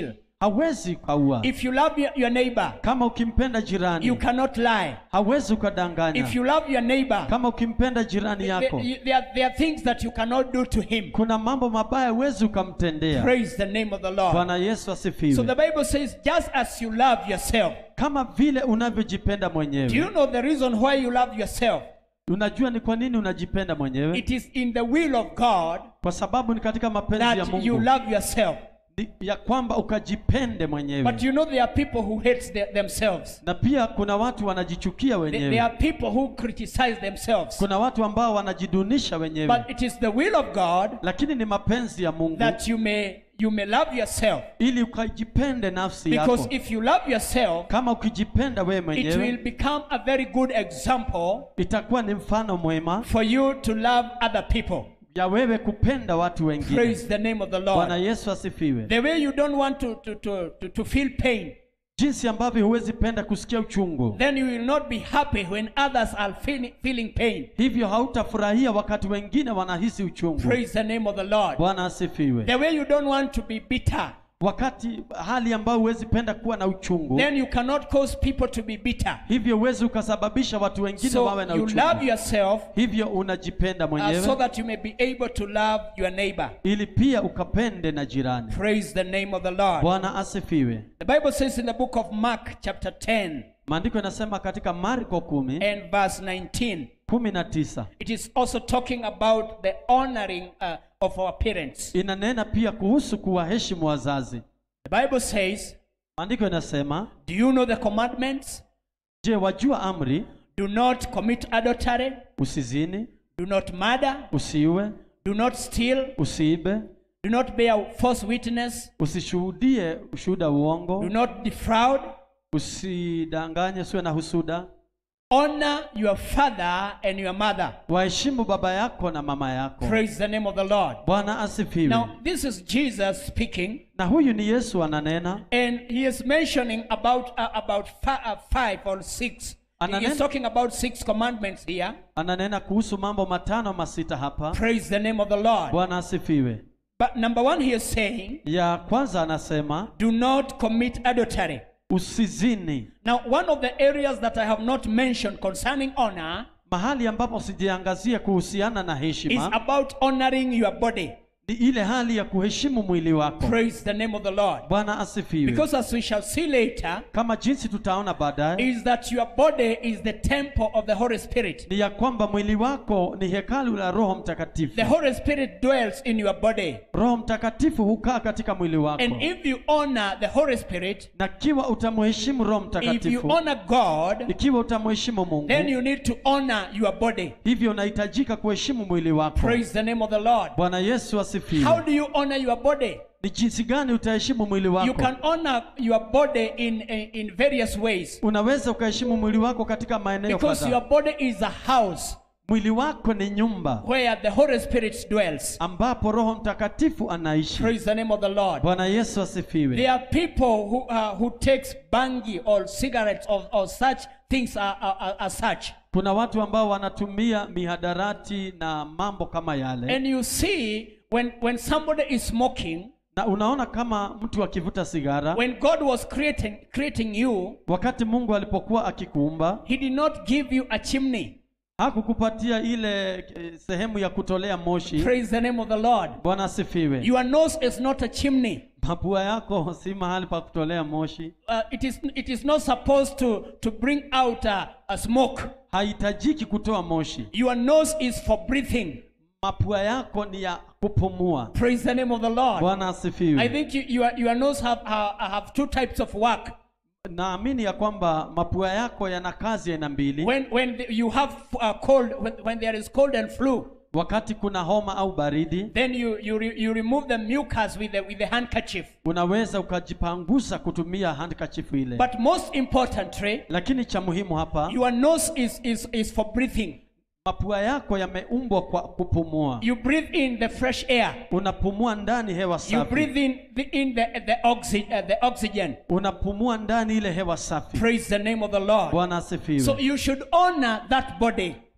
hawezi ukaua If you love your, your neighbor, kama ukimpenda you jirani cannot lie. hawezi ukadanganya If you love your neighbor, kama ukimpenda jirani yako there, there, are, there are things that you cannot do to him. kuna mambo mabaya huwezi ukamtendea Praise the name of the Lord. bwana yesu So asifiwe the Bible says, just as you love yourself. kama vile unavyojipenda Do you mwenyewe know the reason why you love yourself? unajua ni kwa nini unajipenda mwenyewe It is in the will of God kwa sababu ni katika mapenzi ya that you mungu love yourself. Ni- ya kwamba ukajipende But mwenyewe you know there are people who hate the- themselves. na pia kuna watu wanajichukia There, there wenyewe are people who criticize themselves. kuna watu ambao wanajidunisha wenyewe But it is the will of God lakini ni mapenzi ya mungu that you may you may love yourself. ili ukajipende nafsi Because yako if you love yourself, kama ukijipenda wewe it will mwenyewe become a very good example itakuwa ni mfano mwema for you to love other people. ya wewe kupenda watu wengine Praise the name of the bwana Lord. yesu asifiwe The way you don't want to, to, to, to, to feel pain, jinsi ambavyo huwezi penda kusikia uchungu then you will not be happy when others are feeling, feeling pain. hivyo hautafurahia wakati wengine wanahisi uchungu Praise the name of the Lord. bwana asifiwe The way you don't want to be bitter, wakati hali ambayo huwezi penda kuwa na uchungu then you cannot cause people to be bitter. hivyo huwezi ukasababisha watu wengine So wawe na you uchungu love yourself hivyo unajipenda uh, so mwenyewe that you may be able to love your neighbor. ili pia ukapende na jirani Praise the name of the Lord. bwana asifiwe The Bible says in the book of Mark, chapter 10 maandiko yanasema katika marko kumi and verse 19, kumi na tisa it is also talking about the honoring uh, of our parents. inanena pia kuhusu kuwaheshimu wazazi The Bible says, maandiko yanasema Do you know the commandments? je wajua amri Do not commit adultery, usizini do not murder, usiue do not steal, usiibe do not bear false witness, usishuhudie ushuhuda uongo do not defraud. usidanganye usiwe na husuda Honor your father and your mother. waheshimu baba yako na mama yako Praise the name of the Lord. bwana asifiwe Now, this is Jesus speaking, na huyu ni yesu ananena and he is mentioning about uh, about fi- uh, five or six. He Ananen- is talking about six commandments here. ananena kuhusu mambo matano masita hapa Praise the name of the Lord. bwana asifiwe But number one, he is saying, ya kwanza anasema do not commit adultery. usizini Now, one of the areas that I have not mentioned concerning honor mahali ambapo sijiangazia kuhusiana na is heshima about honoring your body. ni ile hali ya kuheshimu mwili wako Praise the name of the Lord. bwana asifiwe Because as we shall see later, kama jinsi tutaona baadaye is that your body is the temple of the Holy Spirit. ni ya kwamba mwili wako ni hekalu la roho mtakatifu The Holy Spirit dwells in your body. roho mtakatifu hukaa katika mwili wako And if you honor the Holy Spirit, na kiwa utamheshimu roho if you mtakatifu honor God, ikiwa utamheshimu mungu then you need to honor your body. hivyo unahitajika kuheshimu mwili wako Praise the name of the Lord. bwana yesu How asifiwe do you honor your body? ni jinsi gani utaheshimu mwili You wako can honor your body in, in, in various ways. unaweza ukaheshimu mwili wako katika maeneo Because your kadhaa body is a house mwili wako ni nyumba where the Holy Spirit dwells. ambapo roho mtakatifu anaishi Praise the name of the Lord. bwana yesu asifiwe There are people who, uh, who takes bangi or cigarettes or, or such things are, are, are, are such. kuna watu ambao wanatumia mihadarati na mambo kama yale And you see, when, when somebody is smoking, na unaona kama mtu akivuta sigara when God was creating, creating you, wakati mungu alipokuwa akikuumba He did not give you a chimney. hakukupatia ile eh, sehemu ya kutolea moshi Praise the name of the Lord. bwana asifiwe Your nose is not a chimney. mapua yako si mahali pa kutolea moshi Uh, it, is, it is not supposed to, to bring out a, a smoke. haihitajiki kutoa moshi Your nose is for breathing. mapua yako ni ya kupumua Praise the name of the Lord. bwana I asifiwe think you, your, your nose have, have, have two types of work. naamini ya kwamba mapua yako yana kazi aina mbili When, when the- you have uh, cold, when, when there is cold and flu, wakati kuna homa au baridi then you, you, re, you remove the mucus with the, with the handkerchief. unaweza ukajipangusa kutumia handkerchief ile But most importantly, lakini cha muhimu hapa your nose is, is, is for breathing. mapua yako yameumbwa kwa kupumua You breathe in the fresh air. unapumua ndani hewa You safi breathe in the, in the, the, oxy, uh, the oxygen. unapumua ndani ile hewa safi Praise the name of the Lord. bwana So asifiwe you should honor that body.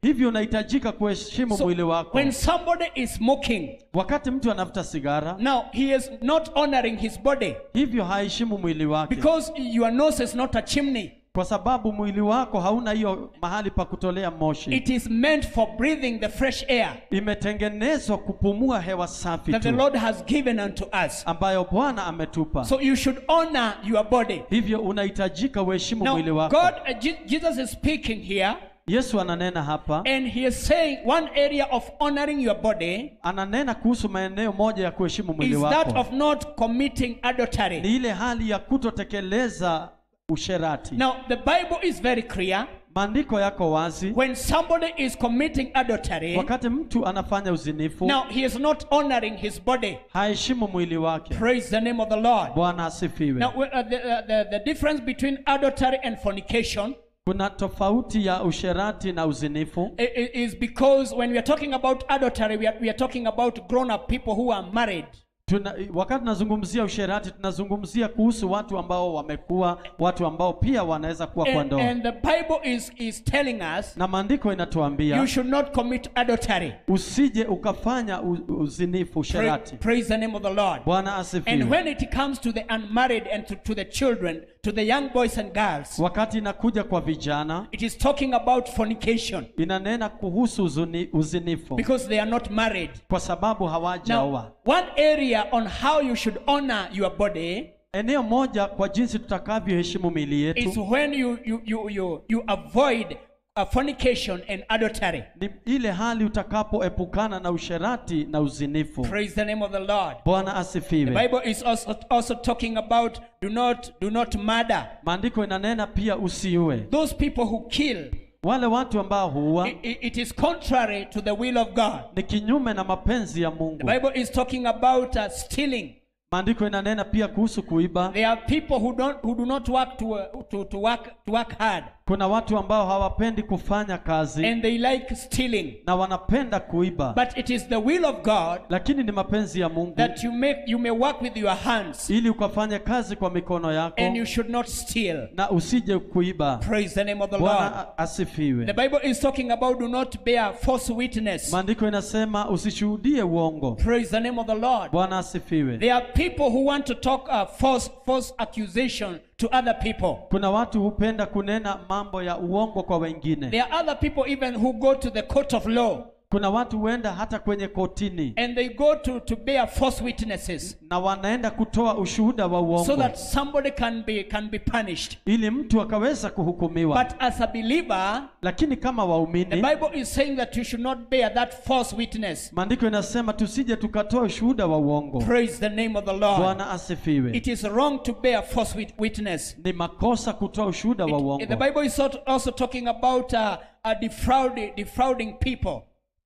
hivyo unahitajika kuheshimu So mwili wako when somebody is smoking, wakati mtu anafuta sigara now he is not honoring his body hivyo haheshimu mwili wake because your nose is not a chimney. kwa sababu mwili wako hauna hiyo mahali pa kutolea moshi It is meant for breathing the fresh air imetengenezwa kupumua hewa safi that the tu Lord has given unto us. ambayo bwana ametupa So you should honor your body. hivyo unahitajika uheshimu Now, mwili wako God, uh, Je- Jesus is speaking here, yesu ananena hapa and He is saying one area of honoring your body ananena kuhusu maeneo moja ya kuheshimu mwili is that wako of not committing ni adultery. ile hali ya kutotekeleza usherati Now, the Bible is very clear. maandiko yako wazi When somebody is committing adultery, wakati mtu anafanya uzinifu now he is not honoring his body. haheshimu mwili wake Praise the name of the Lord. bwana asifiwe Now, uh, the, uh, the, the difference between adultery and fornication kuna tofauti ya usherati na uzinifu i- i- is because when we are talking about adultery, we are, we are talking about grown up people who are married. Tuna, wakati tunazungumzia usherati tunazungumzia kuhusu watu ambao wamekuwa watu ambao pia wanaweza kuwa kwa And, ndoa and the Bible is, is telling us na maandiko inatuambia you should not commit adultery. usije ukafanya u, uzinifu Pra- usherati praise the name of the Lord. bwana And asifiwe when it comes to the unmarried and to, to the children, to the young boys and girls, wakati inakuja kwa vijana it is talking about fornication inanena kuhusu uzuni, uzinifu because they are not married. kwa sababu hawajaoa Now, one area on how you should honor your body eneo moja kwa jinsi tutakavyoheshimu mili is yetu when you, you, you, you, you avoid uh, fornication and adultery. ni ile hali utakapoepukana na usherati na uzinifu Praise the name of the Lord. bwana The asifiwe Bible is also, also talking about do not do not murder. maandiko inanena pia usiue Those people who kill, wale watu ambao huua i- i- it is contrary to the will of God. ni kinyume na mapenzi ya The mungu Bible is talking about uh, stealing. maandiko inanena pia kuhusu kuiba There are people who don't who do not work to, uh, to, to work to work hard kuna watu ambao hawapendi kufanya kazi and they like stealing. na wanapenda kuiba But it is the will of God lakini ni mapenzi ya mungu that you make you may work with your hands ili ukafanye kazi kwa mikono yako and you should not steal. na usije kuiba Praise the name of the Lord. bwana a- asifiwe The Bible is talking about do not bear false witness. maandiko inasema usishuhudie uongo Praise the name of the Lord. bwana asifiwe There are people who want to talk uh, false false accusation to other people. kuna watu hupenda kunena mambo ya uongo kwa wengine There are other people even who go to the court of law kuna watu huenda hata kwenye kotini and they go to, to bear false witnesses na wanaenda kutoa ushuhuda wa so uongo that somebody can be can be punished. ili mtu akaweza kuhukumiwa But as a believer, lakini kama the waumini Bible is saying that you should not bear that false witness. maandiko inasema tusije tukatoa ushuhuda wa uongo Praise the name of the Lord. bwana asifiwe It is wrong to bear false wit- witness. ni makosa kutoa ushuhuda wa It- uongo the Bible is also- also talking about uh, uh, defrauding, defrauding people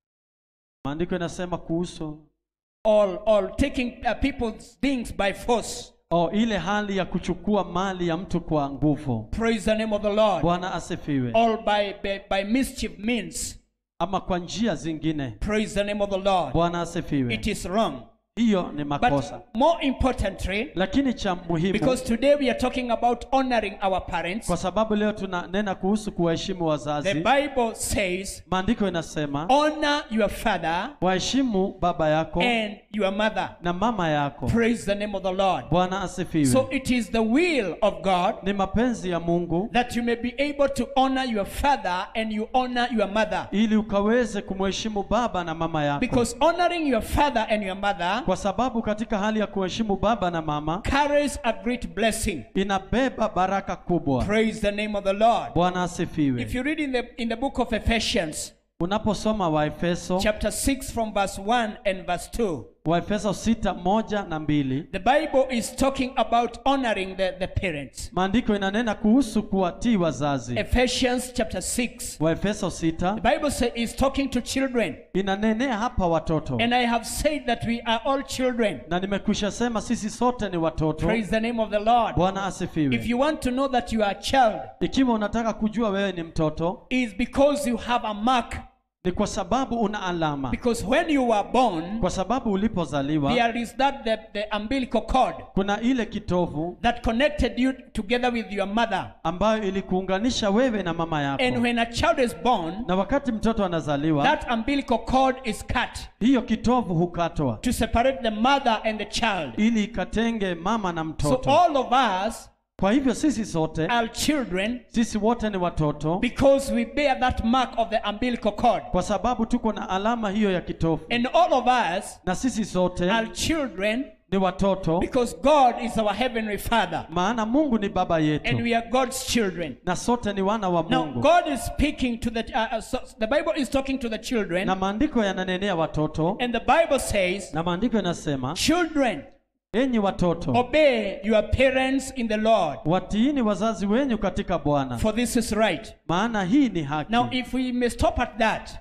maandiko inasema kuhusu or, or taking uh, people's things by force. oh, ile hali ya kuchukua mali ya mtu kwa nguvu Praise the name of the Lord. bwana asifiwe Or by, by, by mischief means. ama kwa njia zingine Praise the name of the Lord. bwana asifiwe It is wrong. hiyo ni makosa But more importantly, lakini cha muhimu because today we are talking about honoring our parents, kwa sababu leo tunanena kuhusu kuwaheshimu the wazazi Bible says, maandiko inasema honor your father waheshimu baba yako and your mother. na mama yako Praise the name of the Lord. bwana asifiwe So it is the will of God ni mapenzi ya mungu that you may be able to honor your father and you honor your mother. ili ukaweze kumheshimu baba na mama yako Because honoring your father and your mother kwa sababu katika hali ya kuheshimu baba na mama carries a great blessing. inabeba baraka kubwa Praise the name of the Lord. bwana If asifiwe you read in the in the book of Ephesians, unaposoma waefeso chapter 6 from verse 1 and verse 2, waefeso sita moja na mbili the Bible is talking about honoring the, the parents. maandiko inanena kuhusu kuwatii wazazi Ephesians chapter 6. waefeso sita The Bible say, is talking to children. inanenea hapa watoto And I have said that we are all children. na nimekwisha sema sisi sote ni watoto Praise the name of the Lord. bwana If asifiwe you want to know that you are a child, ikiwa unataka kujua wewe ni mtoto is because you have a mark ni kwa sababu una alama Because when you were born, kwa sababu ulipozaliwa there is that the, the umbilical cord kuna ile kitovu that connected you together with your mother. ambayo ilikuunganisha wewe na mama yako And when a child is born, na wakati mtoto anazaliwa that umbilical cord is cut hiyo kitovu hukatwa to separate the mother and the child. ili ikatenge mama na So mtoto all of us kwa hivyo sisi sote are children sisi wote ni watoto because we bear that mark of the umbilical cord. kwa sababu tuko na alama hiyo ya kitovu And all of us na sisi sote are children ni watoto because God is our heavenly Father maana mungu ni baba and yetu we are God's children. na sote ni wana wa Now, mungu God is speaking to the, uh, uh, so the Bible is talking to the children, na maandiko yananenea watoto and the Bible says, na maandiko yanasema Children, enyi watoto obey your parents in the Lord, watiini wazazi wenyu katika bwana for this is right. maana hii ni haki Now, if we may stop at that,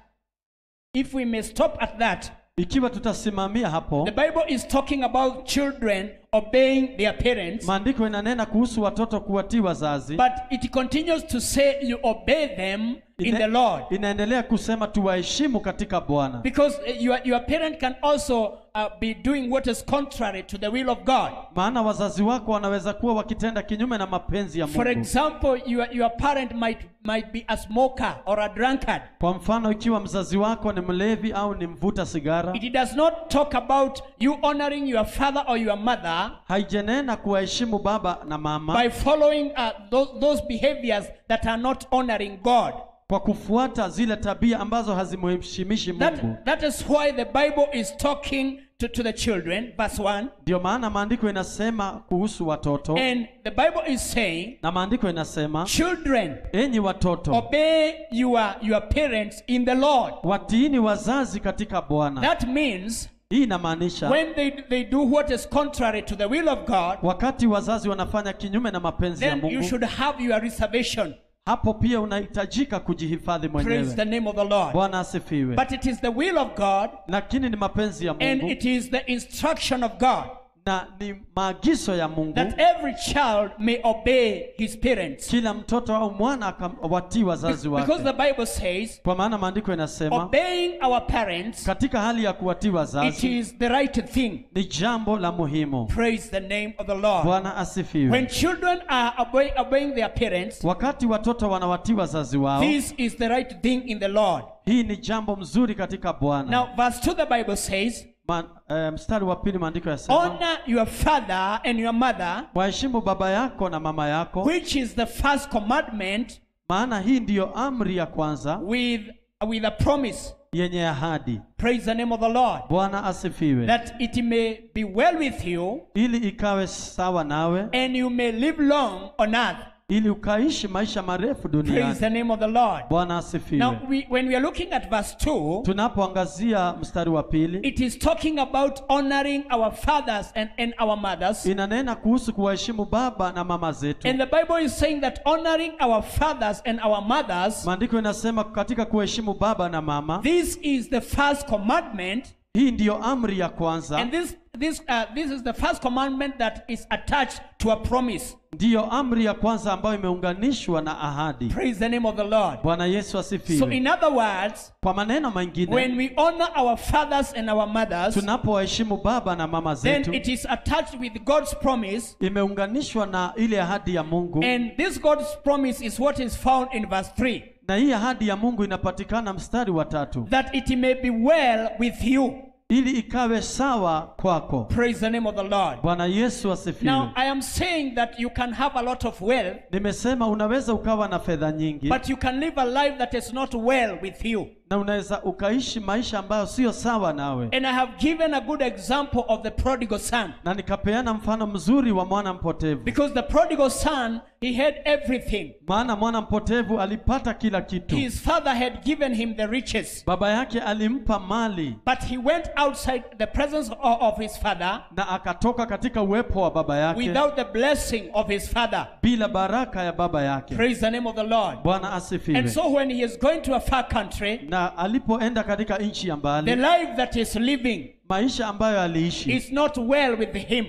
if we may stop at that, ikiwa tutasimamia hapo the Bible is talking about children obeying their parents, maandiko inanena kuhusu watoto kuwatii wazazi but it continues to say you obey them in Ine- the Lord. inaendelea kusema tuwaheshimu katika bwana Because uh, your, your parent can also uh, be doing what is contrary to the will of God. maana wazazi wako wanaweza kuwa wakitenda kinyume na mapenzi ya For mungu example, your, your parent might, might be a smoker or a drunkard. kwa mfano ikiwa mzazi wako ni mlevi au ni mvuta sigara It does not talk about you honoring your father or your mother haijenena kuwaheshimu baba na mama by following uh, those, those behaviors that are not honoring God. kwa kufuata zile tabia ambazo hazimheshimishi mungu That, that is why the Bible is talking to, to the children, verse 1. ndio maana maandiko inasema kuhusu watoto And the Bible is saying, na maandiko inasema Children, enyi watoto obey your, your parents in the Lord. watiini wazazi katika bwana That means hii inamaanisha when they, they do what is contrary to the will of God, wakati wazazi wanafanya kinyume na mapenzi ya then you mungu should have your reservation. hapo pia unahitajika kujihifadhi Praise mwenyewe the name of the Lord. bwana asifiwe But it is the will of God lakini ni mapenzi ya and mungu it is the instruction of God na ni maagizo ya mungu that every child may obey his parents. kila mtoto au mwana akawatii wazazi Because the wake Bible says, kwa maana maandiko inasema obeying our parents, katika hali ya kuwatii it wazazi is the right thing. ni jambo la muhimu Praise the name of the Lord. bwana asifiwe When children are obey, obeying their parents, wakati watoto wanawatii wazazi wao this is the right thing in the Lord. hii ni jambo mzuri katika bwana Now, verse 2, the Bible says, Ma, eh, mstari wa pili maandiko yasema Honor your father and your mother, waheshimu baba yako na mama yako which is the first commandment maana hii ndiyo amri ya kwanza with, with a promise. yenye ahadi Praise the name of the Lord. bwana asifiwe That it may be well with you ili ikawe sawa nawe and you may live long on earth. ili ukaishi maisha marefu Praise duniani the name of the Lord. bwana asifiwe Now, we, when we are looking at verse 2, tunapoangazia mstari wa pili it is talking about honoring our fathers and, and our mothers. inanena kuhusu kuwaheshimu baba na mama zetu And the Bible is saying that honoring our fathers and our mothers, maandiko inasema katika kuheshimu baba na mama this is the first commandment. hii ndiyo amri ya kwanza And this, this, uh, this is the first commandment that is attached to a promise. ndiyo amri ya kwanza ambayo imeunganishwa na ahadi Praise the name of the Lord. bwana yesu So, asifiwe in other words, kwa maneno mengine when we honor our fathers and our mothers, tunapowaheshimu baba na mama then zetu it is attached with God's promise. imeunganishwa na ile ahadi ya mungu And this God's promise is what is found in verse 3 na hii ahadi ya mungu inapatikana mstari wa tatu that it may be well with you. ili ikawe sawa kwako Praise the name of the Lord. bwana yesu asifiwe Now, I am saying that you can have a lot of wealth, nimesema unaweza ukawa na fedha nyingi but you can live a life that is not well with you. na unaweza ukaishi maisha ambayo sio sawa nawe And I have given a good example of the prodigal son. na nikapeana mfano mzuri wa mwana mpotevu Because the prodigal son, he had everything. maana mwana mpotevu alipata kila kitu His father had given him the riches, baba yake alimpa mali but he went outside the presence o- of his father na akatoka katika uwepo wa baba yake without the blessing of his father. bila baraka ya baba yake Praise the name of the Lord. bwana And asifiwe so when he is going to a far country, na alipoenda katika nchi ya the mbali life that is living maisha ambayo aliishi is not well with him.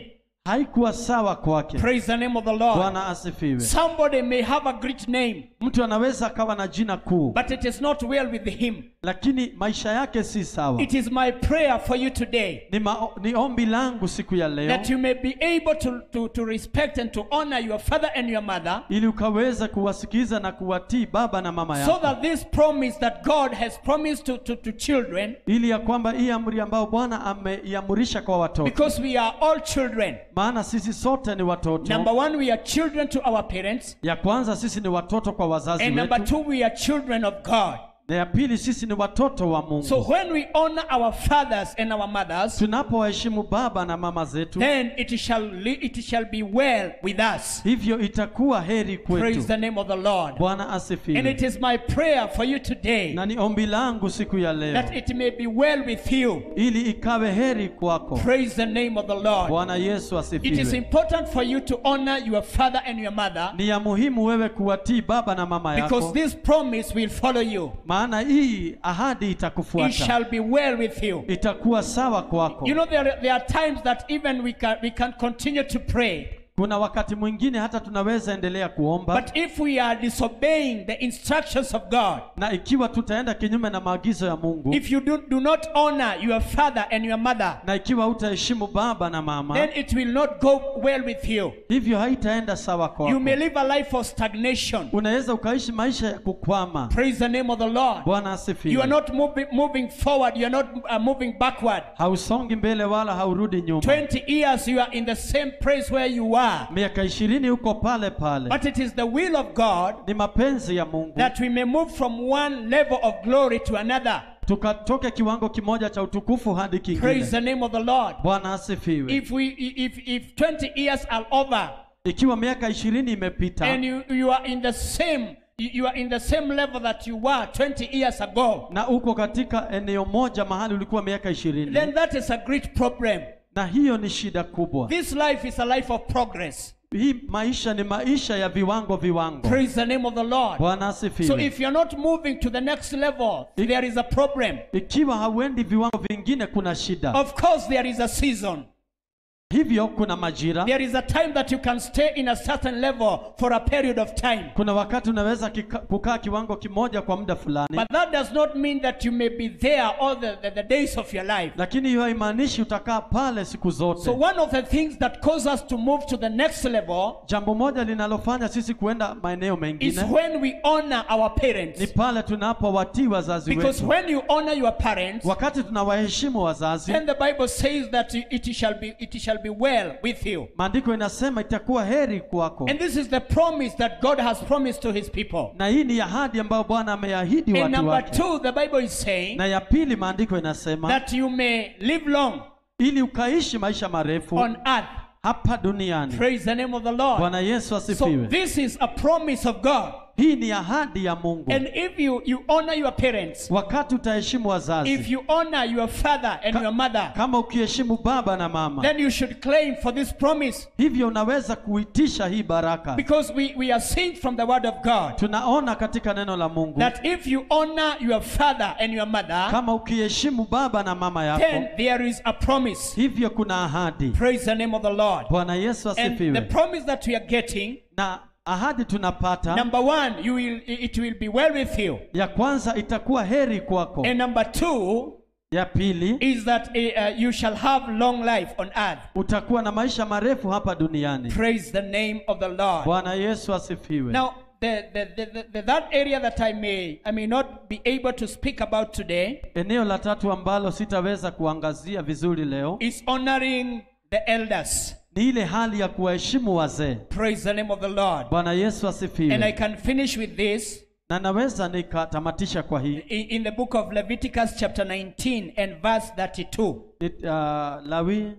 haikuwa sawa kwake Praise the name of the Lord. bwana asifiwe Somebody may have a great name, mtu anaweza akawa na jina kuu but it is not well with him. lakini maisha yake si sawa It is my prayer for you today ni, ma, ni ombi langu siku ya leo that you may be able to, to, to respect and to honor your father and your mother ili ukaweza kuwasikiza na kuwatii baba na mama so yako that this promise that God has promised to, to, to children, ili ya kwamba hii amri ambayo bwana ameiamurisha kwa watoto because we are all children. maana sisi sote ni watoto Number one, we are children to our parents. ya kwanza sisi ni watoto kwa wazazi And number wetu two, we are children of God. na ya pili sisi ni watoto wa mungu So when we honor our fathers and our mothers, tunapowaheshimu baba na mama zetu then it shall li- it shall be well with us. hivyo itakuwa heri Praise kwetu the name of the Lord. bwana And asifiwe it is my prayer for you today na ni ombi langu siku ya leo that it may be well with you. ili ikawe heri kwako Praise the name of the Lord. bwana yesu It is asifiwe important for you to honor your father and your mother ni ya muhimu wewe kuwatii baba na mama because yako this promise will follow you. maana hii ahadi It itakufuata shall be well with you. itakuwa sawa kwako You know, there, are- there are times that even we can, we can continue to pray. kuna wakati mwingine hata tunaweza endelea kuomba But if we are disobeying the instructions of God, na ikiwa tutaenda kinyume na maagizo ya mungu if you do, do not honor your father and your mother, na ikiwa hutaheshimu baba na mama then it will not go well with you. hivyo haitaenda sawa You kwako may live a life of stagnation. unaweza ukaishi maisha ya kukwama Praise the name of the Lord. bwana You are asifiwe not moving, moving forward, you are not uh, moving backward. hausongi mbele wala haurudi nyuma 20 years you are in the same place where you are. miaka ishirini huko pale pale But it is the will of God ni mapenzi ya mungu that we may move from one level of glory to another. tukatoke kiwango kimoja cha utukufu hadi Praise kingine the name of the Lord. bwana asifiwe If we if if 20 years are over ikiwa miaka ishirini imepita and you, you are in the same you you are in the same level that you were 20 years ago, na uko katika eneo moja mahali ulikuwa miaka ishirini then that is a great problem. na hiyo ni shida kubwa This life is a life of progress. hii maisha ni maisha ya viwango viwango Praise the name of the Lord. bwana So asifiwe if you're not moving to the next level, there is a problem. ikiwa hauendi viwango vingine kuna shida Of course, there is a season. hivyo kuna majira There is a time that you can stay in a certain level for a period of time. kuna wakati unaweza kika, kukaa kiwango kimoja kwa muda fulani But that does not mean that you may be there all the, the, the days of your life. lakini hiyo haimaanishi utakaa pale siku zote So one of the things that cause us to move to the next level jambo moja linalofanya sisi kuenda maeneo is mengine when we honor our ni parents. pale tunapowatii wazazi Because wetu when you honor your parents, wakati tunawaheshimu wazazi then the Bible says that it shall be it shall be well with you. maandiko inasema itakuwa heri kwako And this is the promise that God has promised to his people. na hii ni ahadi ambayo bwana ameahidi And watu number wake two, the Bible is saying na ya pili maandiko inasema that you may live long ili ukaishi maisha marefu on earth. hapa duniani Praise the name of the Lord. bwana yesu So asifiwe this is a promise of God. hii ni ahadi ya mungu And if you, you honor your parents, wakati utaheshimu if wazazi you honor your father and Ka- your mother, kama ukiheshimu baba na mama then you should claim for this promise hivyo unaweza kuitisha hii baraka because we, we are seeing from the word of God tunaona katika neno la mungu that if you honor your father and your mother, kama ukiheshimu baba na mama then yako there is a promise. hivyo kuna ahadi Praise the name of the Lord. bwana yesu And the asifiwe promise that we are getting, na ahadi tunapata number one, you will it will be well with you. ya kwanza itakuwa heri kwako And number two ya pili is that uh, you shall have long life on earth. utakuwa na maisha marefu hapa duniani Praise the name of the Lord. bwana yesu asifiwe Now, the, the, the, the, the that area that I may I may not be able to speak about today eneo la tatu ambalo sitaweza kuangazia vizuri leo is honoring the elders. ni ile hali ya kuwaheshimu wazee Praise the name of the Lord. bwana yesu And I asifiwe can finish with this na naweza nikatamatisha kwa hii in, in the book of Leviticus chapter 19 and verse 32. It, uh, lawi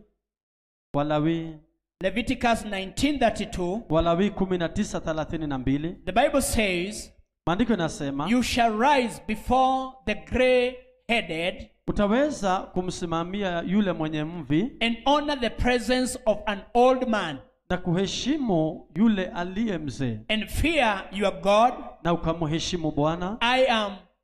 walawi Leviticus 19:32. walawi kumi na tisa thelathini na mbili The Bible says, maandiko inasema "You shall rise before the gray-headed utaweza kumsimamia yule mwenye mvi and honor the presence of an old man na kuheshimu yule aliye mzee and fear your God. na ukamheshimu bwana I am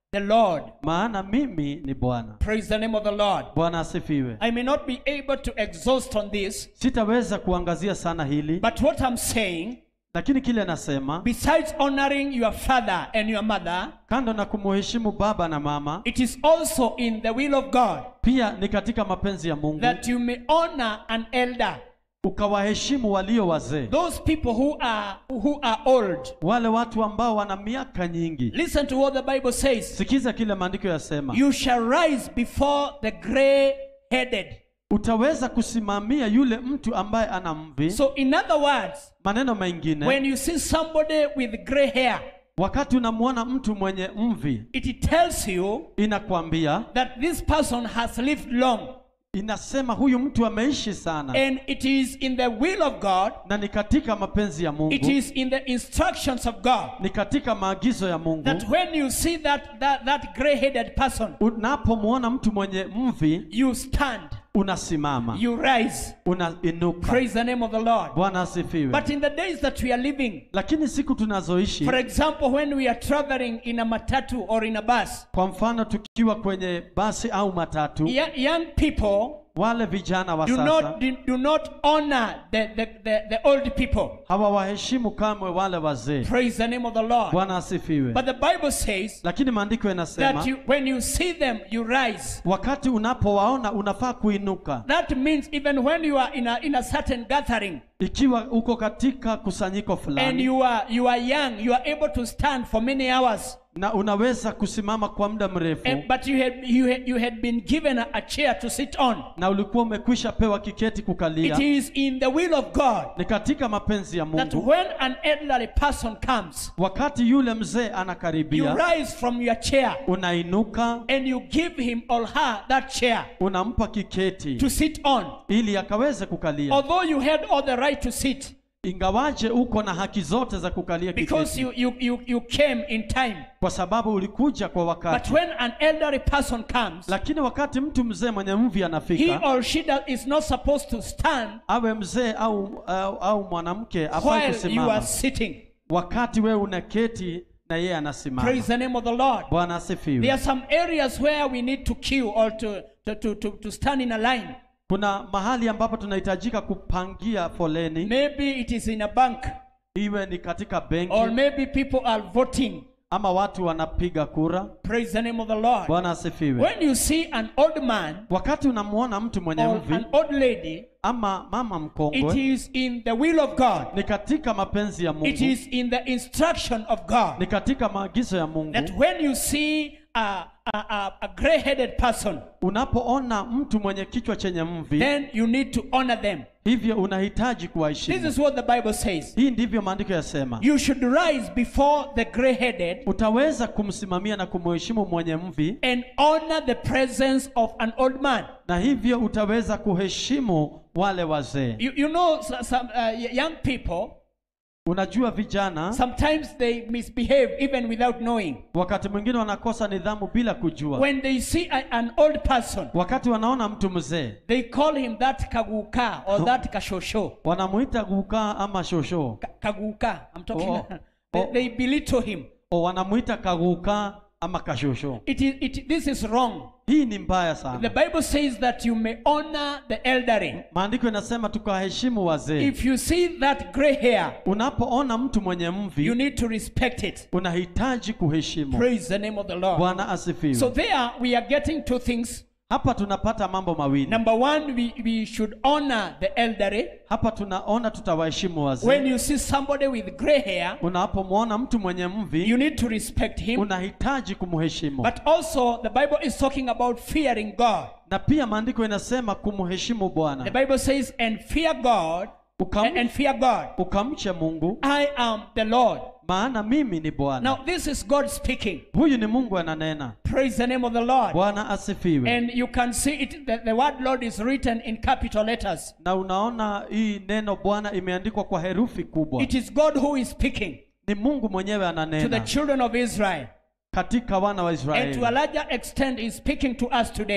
the Lord. maana mimi ni bwana Praise the name of the Lord. bwana asifiwe I may not be able to exhaust on this, sitaweza kuangazia sana hili but what I'm saying, lakini kile nasema besides honoring your father and your mother, kando na kumuheshimu baba na mama it is also in the will of God pia ni katika mapenzi ya mungu that you may honor an elder, ukawaheshimu walio wazee those people who are who are old. wale watu ambao wana miaka nyingi Listen to what the Bible says. sikiza kile maandiko yasema You shall rise before the gray-headed. utaweza kusimamia yule mtu ambaye ana mvi So, in other words, maneno mengine when you see somebody with gray hair, wakati unamwona mtu mwenye mvi it tells you inakwambia that this person has lived long, inasema huyu mtu ameishi sana and it is in the will of God. na ni katika mapenzi ya mungu It is in the instructions of God ni katika maagizo ya mungu that when you see that that, that gray-headed person, unapomwona mtu mwenye mvi you stand, unasimama you rise. unainuka Praise the name of the Lord. bwana asifiwe But in the days that we are living, lakini siku tunazoishi for example, when we are traveling in a matatu or in a bus, kwa mfano tukiwa kwenye basi au matatu young, young people wale vijana wa do sasa not do, do not honor the, the, the, the old people. hawawaheshimu kamwe wale wazee Praise the name of the Lord. bwana asifiwe But the Bible says lakini maandiko yanasema that you, when you see them, you rise. wakati unapowaona unafaa kuinuka That means even when you are in a, in a certain gathering ikiwa uko katika kusanyiko and fulani you are you are young, you are able to stand for many hours. na unaweza kusimama kwa muda mrefu And, but you had, you, had, you had been given a, a chair to sit on. na ulikuwa umekwisha pewa kiketi kukalia It is in the will of God ni katika mapenzi ya that mungu when an elderly person comes, wakati yule mzee you anakaribia rise from your chair unainuka and you give him or her that chair unampa kiketi to sit on. ili akaweze kukalia Although you had all the right to sit ingawaje uko na haki zote za kukalia because kiketi you, you, you, you came in time. kwa sababu ulikuja kwa But wakati when an elderly person comes, lakini wakati mtu mzee mwenye mvi he anafika or she does, is not supposed to stand awe mzee au, au, au mwanamke afai while you are kusimama sitting. wakati wewe unaketi na yeye anasimama Praise the name of the Lord. bwana There asifiwe are some areas where we need to queue or to, to, to, to, to stand in a line. kuna mahali ambapo tunahitajika kupangia foleni Maybe it is in a bank, iwe ni katika benki or maybe people are voting. ama watu wanapiga kura Praise the name of the Lord. bwana asifiwe When you see an old man wakati unamwona mtu mwenye or mvi an old lady, ama mama it mkongwe is in the will of God. ni katika mapenzi ya It mungu is in the instruction of God ni katika maagizo ya mungu that when you see a, a, a, a gray-headed person, unapoona mtu mwenye kichwa chenye mvi then you need to honor them. hivyo unahitaji This kuwaheshimu is what the Bible says. hii ndivyo maandiko yasema You should rise before the gray-headed utaweza kumsimamia na kumheshimu mwenye mvi and honor the presence of an old man. na hivyo utaweza kuheshimu wale wazee You, you know, so- some uh, young people, unajua vijana sometimes they misbehave even without knowing. wakati mwingine wanakosa nidhamu bila kujua When they see a, an old person, wakati wanaona mtu mzee they call him that kaguka or that kashosho. wanamuita gukaa ama shosho Ka- Kaguka, I'm talking. Oh. they, Oh. they belittle him. o wanamuita kagukaa ama kashosho It is, it, this is wrong. hii ni mbaya The sana Bible says that you may honor the elderly. maandiko inasema tukawaheshimu wazee If you see that gray hair, unapoona mtu mwenye you mvi need to respect it. unahitaji kuheshimu Praise the name of the Lord. bwana asifiwe So there we are getting two things. hapa tunapata mambo mawili Number one, we, we should honor the elderly. hapa tunaona tutawaheshimu When wazee you see somebody with gray hair, unapomwona mtu mwenye you mvi need to respect him. unahitaji kumheshimu But also, the Bible is talking about fearing God. na pia maandiko inasema kumheshimu The bwana Bible says, and fear God, Ukam, and, and fear God. ukamche mungu I am the Lord. maana mimi ni bwana Now, this is God speaking. huyu ni mungu ananena Praise the name of the Lord. bwana asifiwe And you can see it, the, the word Lord is written in capital letters. na unaona hii neno bwana imeandikwa kwa herufi kubwa It is God who is speaking ni mungu mwenyewe to the ananena children of Israel. katika wana wa And to a israeli larger extent, is speaking to us today.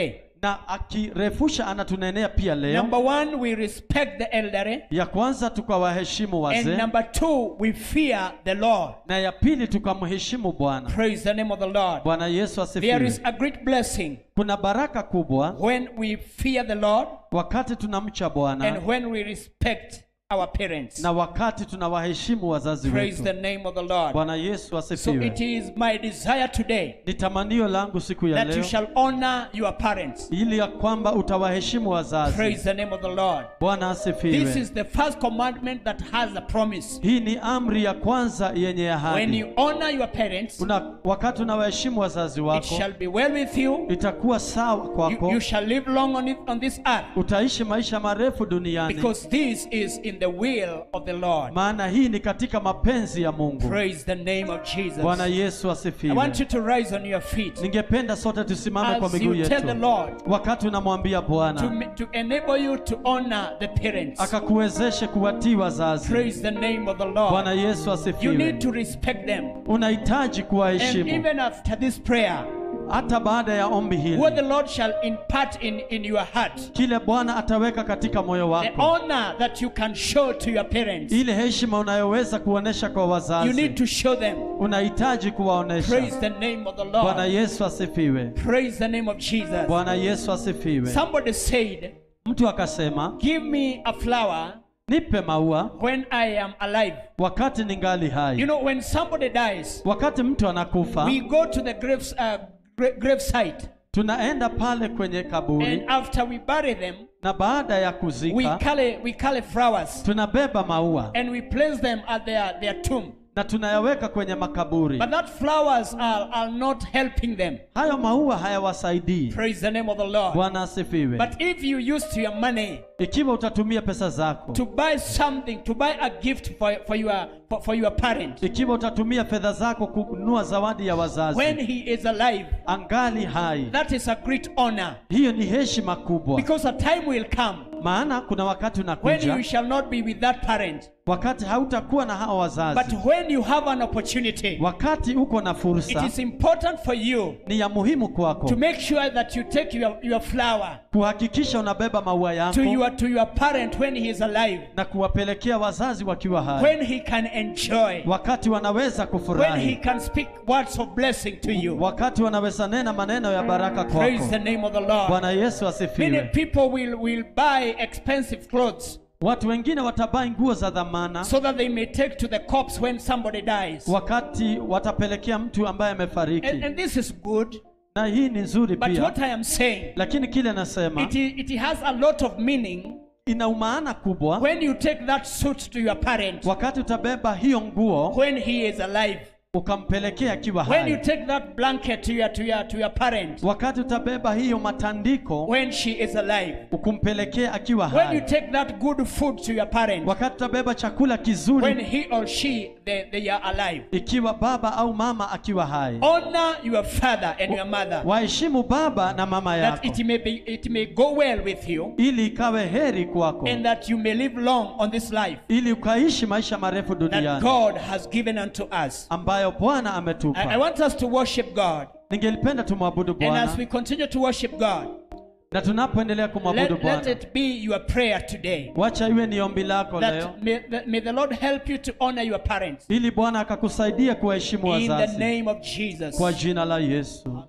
na akirefusha anatunenea pia leo Number one, we respect the elderly. ya kwanza tukawaheshimu And wazee number two, we fear the Lord. na ya pili tukamheshimu bwana Praise the name of the Lord. bwana yesu There asifiwe is a great blessing kuna baraka kubwa when we fear the Lord wakati tunamcha bwana and when we respect our parents. na wakati tunawaheshimu wazazi Praise the wetu name of the Lord. bwana yesu So asifiwe it is my desire today ni tamanio langu siku ya that you leo shall honor your parents. ili ya kwamba utawaheshimu wazazi Praise the name of the Lord. bwana This asifiwe is the first commandment that has a promise. hii ni amri ya kwanza yenye When ahadi you honor your parents, Una, wakati unawaheshimu wazazi it wako shall be well with you. itakuwa sawa You, kwako you shall live long on, it, on this earth utaishi maisha marefu duniani because this is in the will of the Lord. maana hii ni katika mapenzi ya mungu Praise the name of Jesus. bwana yesu I want asifiwe you to rise on your feet ningependa sote tusimame kwa as miguu you tell the yetu Lord wakati unamwambia to, bwana ma- to enable you to honor the parents. akakuwezeshe kuwatii wazazi Praise the name of the bwana Lord. yesu You asifiwe need to respect them. unahitaji And kuwaheshimu even after this prayer, hata baada ya ombi what the hili Lord shall impart in, in your heart, kile bwana ataweka katika moyo the wako honor that you can show to your parents, ile heshima unayoweza kuonesha kwa you need wazazi to show them. unahitaji kuwaonesha Praise the name of the bwana Lord. yesu asifiwe Praise the name of Jesus. bwana yesu asifiwe Somebody said, mtu akasema Give me a flower nipe maua when I am alive. wakati ningali hai You know, when somebody dies, wakati mtu anakufa we go to the graves, uh, gra- grave site, tunaenda pale kwenye and kaburi after we bury them, na baada ya we kuzika carry we carry flowers tunabeba maua and we place them at their, their tomb. na tunayaweka kwenye makaburi But that flowers are, are not helping them. hayo maua hayawasaidii Praise the name of the Lord. bwana asifiwe But if you used your money ikiwa utatumia pesa zako to buy something, to buy a gift for, for your for, for your parent, ikiwa utatumia fedha zako kununua zawadi ya when wazazi he is alive, angali hai that is a great honor. hiyo ni heshima kubwa Because a time will come maana kuna wakati when unakuja you shall not be with that parent. wakati hautakuwa na hao wazazi But when you have an opportunity, wakati uko na it fursa is important for you ni ya muhimu kwako to make sure that you take your, your flower kuhakikisha unabeba maua yako to your to your parent when he is alive, na kuwapelekea wazazi wakiwa hai when he can enjoy, wakati wanaweza when he kufurahi can speak words of blessing to you. wakati wanaweza nena maneno ya baraka Praise kwako the name of the Lord. bwana yesu Many asifiwe people will, will buy expensive clothes watu wengine watabai nguo za dhamana so that they may take to the corpse when somebody dies. wakati watapelekea mtu ambaye amefariki And, and this is good, na hii ni nzuri but pia what I am saying, lakini kile nasema it, i- it has a lot of meaning ina umaana kubwa when you take that suit to your parent wakati utabeba hiyo nguo when he is alive. ukampelekea akiwa When you hai take that blanket to your, to your, to your parent wakati utabeba hiyo matandiko when she is alive. ukumpelekea akiwa When you hai take that good food to your parent wakati utabeba chakula when kizuri he or she they, they are alive. ikiwa baba au mama akiwa hai Honor your father and your mother waheshimu baba na mama that yako it may be it may go well with you ili ikawe heri kwako and that you may live long on this life ili ukaishi maisha marefu that duniani God has given unto us. ambayo bwana I, I ametupa want us to worship God. ningelipenda tumwabudu And as we bwana continue to worship God, na tunapoendelea kumwabudu let, let bwana it be your prayer today. wacha iwe ni ombi lako leo That may, that may the Lord help you to honor your parents. ili bwana akakusaidia kuwaheshimu In the wazazi name of Jesus. kwa jina la yesu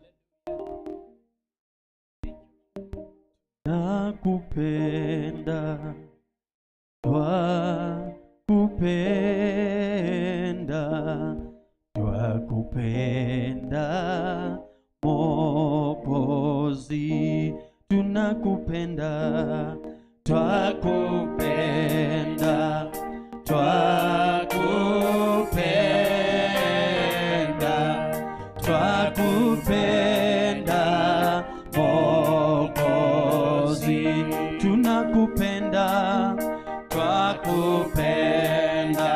nakupenda twakupenda twakupenda mokozi tunakupenda twakupenda twakupenda twakupenda mokozi tunakupenda twakupenda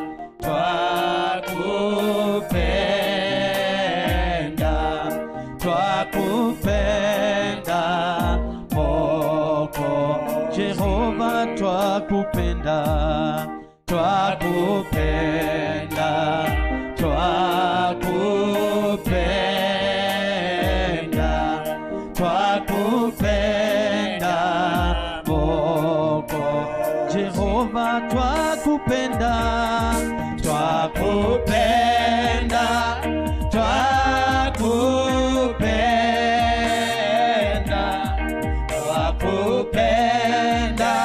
twakupenda twakupenda moko jehova twakupenda twakupenda twakupenda twakupenda Jehova twakupenda, twakupenda, twakupenda, twakupenda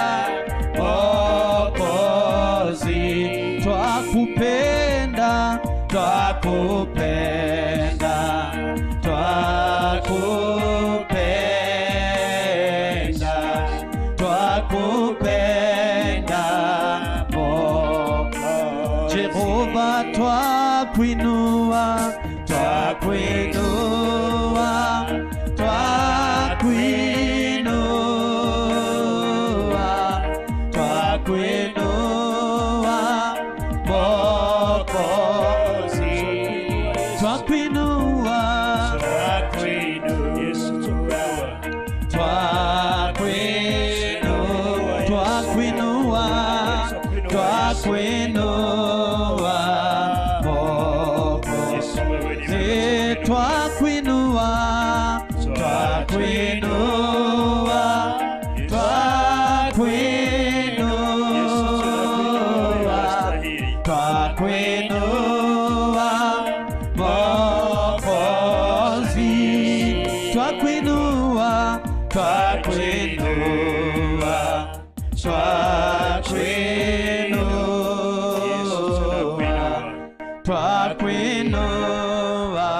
Mwokozi, twakupenda, twakupenda, twakupenda, twakupenda Mwokozi. Jehova twakuinua, twakuinua, twakuinua, twakuinua Mwokozi, twakuinua, twakuinua, twakuinua, twakuinua Mwokozi. Eh, twakuinua, twakuinua, twakuinua, twakuinua Mwokozi, twakuinua, twakuinua, twakuinua twakuinua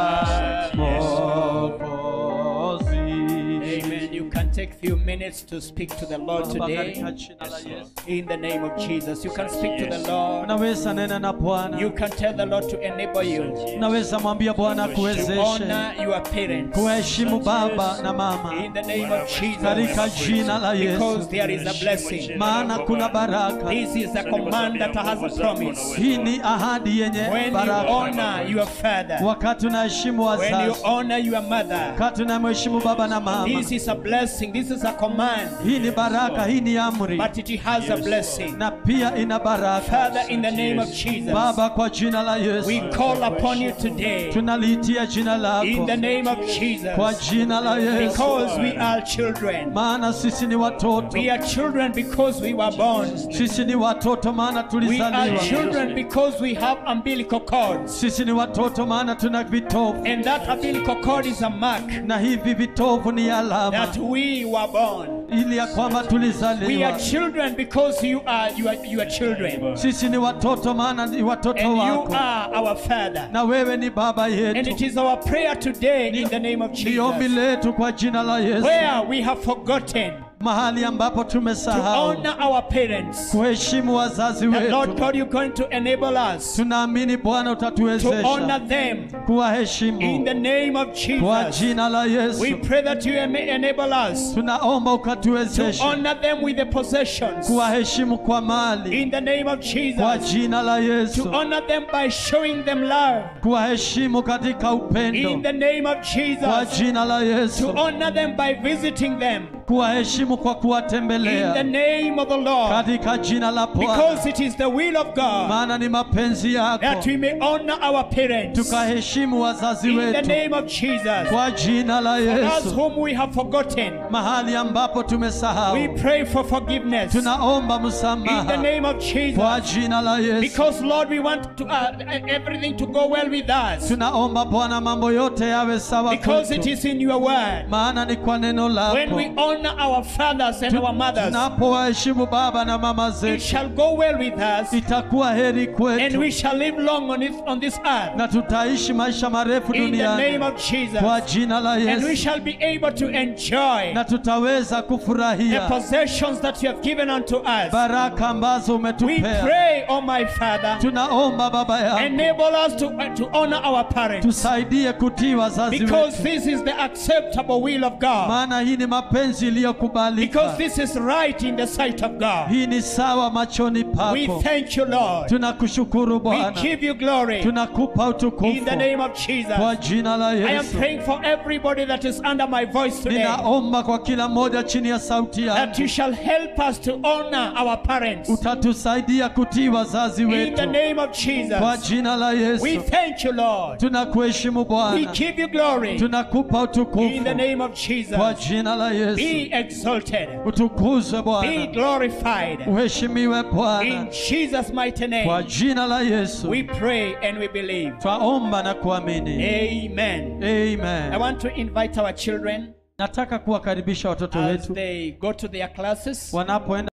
Mwokozi. Amen. You can take few minutes to speak to the Lord Baba, today. katika jina la Yesu. In the name of Jesus. You can speak to the Lord. Unaweza nena na You Bwana, can tell the Lord to enable you unaweza mwambia Bwana to akuwezeshe honor your parents. kuheshimu baba na mama In the name of katika Jesus. jina la Because Yesu, there is a blessing. maana kuna baraka. This is a command that has a promise. Hii ni ahadi yenye When you baraka. honor your father, Wakati unaheshimu when you wazazi, honor your mother, wakati unamheshimu baba na mama, this is a blessing. This is a command, hii ni baraka, hii ni amri but it has a blessing. na pia ina baraka. Father, in the name of Jesus, Baba, kwa jina la we Yesu call upon you today. tunaliitia jina In lako the name of kwa Jesus, jina la Yesu, because we are children. maana sisi ni watoto, We are children because we were born. sisi ni watoto maana We are tulizaliwa, children because we have umbilical cords. sisi ni watoto maana tuna vitovu, And that umbilical cord is a mark na hivi vitovu ni alama that we were born. ili ya kwamba We tulizaliwa. are children because you are you are you are children. Sisi ni watoto maana ni watoto And you wako, are our father. na wewe ni baba And it yetu. is our prayer today in the name of Ni ombi Jesus. letu kwa jina la Yesu, Where we have forgotten mahali ambapo to tumesahau honor our parents. kuheshimu wazazi And Lord wetu. God, you're going to enable us Tunaamini Bwana to honor utatuwezesha them in kuwaheshimu the name of kwa Jesus. jina la We Yesu. pray that you may enable us Tunaomba to ukatuwezeshe honor them with the possessions kuwaheshimu kwa mali in the name of kwa Jesus. jina la To Yesu, honor them by showing them love kuwaheshimu katika in upendo the name of kwa Jesus. jina la To Yesu, honor them by visiting them kuwaheshimu kwa in the kuwatembelea name of the Lord. katika jina la Bwana, Because it is the will of God maana ni mapenzi that yako we may honor our parents tukaheshimu wazazi in the wetu name of Jesus. kwa jina la Us Yesu. whom we have forgotten, Mahali ambapo we tumesahau, pray for forgiveness in tunaomba the msamaha name of kwa Jesus. jina la Yesu. Because Lord, we want to, uh, everything to go well with us. Tunaomba Bwana mambo yote yawe sawa Because it kwetu, is in your word. maana ni kwa neno When we lako. honor our fathers and our mothers, Tunapowaheshimu baba na mama it zetu, shall go well with us, itakuwa heri and kwetu we shall live long on, it, on this earth. na tutaishi maisha marefu In the name duniani of Jesus. kwa jina la And we Yesu, shall be able to enjoy na tutaweza the kufurahia possessions that you have given unto us. baraka ambazo We umetupea. pray, oh my Father, Tunaomba Baba yangu, enable us to, uh, to honor our parents. tusaidie kutii wazazi Because wetu, this is the acceptable will of God. maana hii ni mapenzi Because iliyokubalika. this is right in the sight of God. Hii ni sawa machoni We pako. thank you, Lord. Tunakushukuru We Bwana, give you glory tunakupa in utukufu the name of Jesus. kwa jina la I am Yesu. praying for everybody that is under my voice today Ninaomba kwa kila mmoja chini ya sauti that yangu, you shall help us to honor our parents utatusaidia kutii wazazi in the wetu name of kwa Jesus. jina la We Yesu. thank you, Lord. Tunakuheshimu We Bwana, give you glory tunakupa in utukufu the name of kwa Jesus. jina la In Yesu. Be exalted. utukuzwe Be Bwana, glorified. uheshimiwe Bwana, In Jesus' mighty kwa name, jina la Yesu we pray and we believe. twaomba na kuamini. Amen. I Amen. want to invite our children Nataka kuwakaribisha watoto as wetu they go to their classes. wanapoenda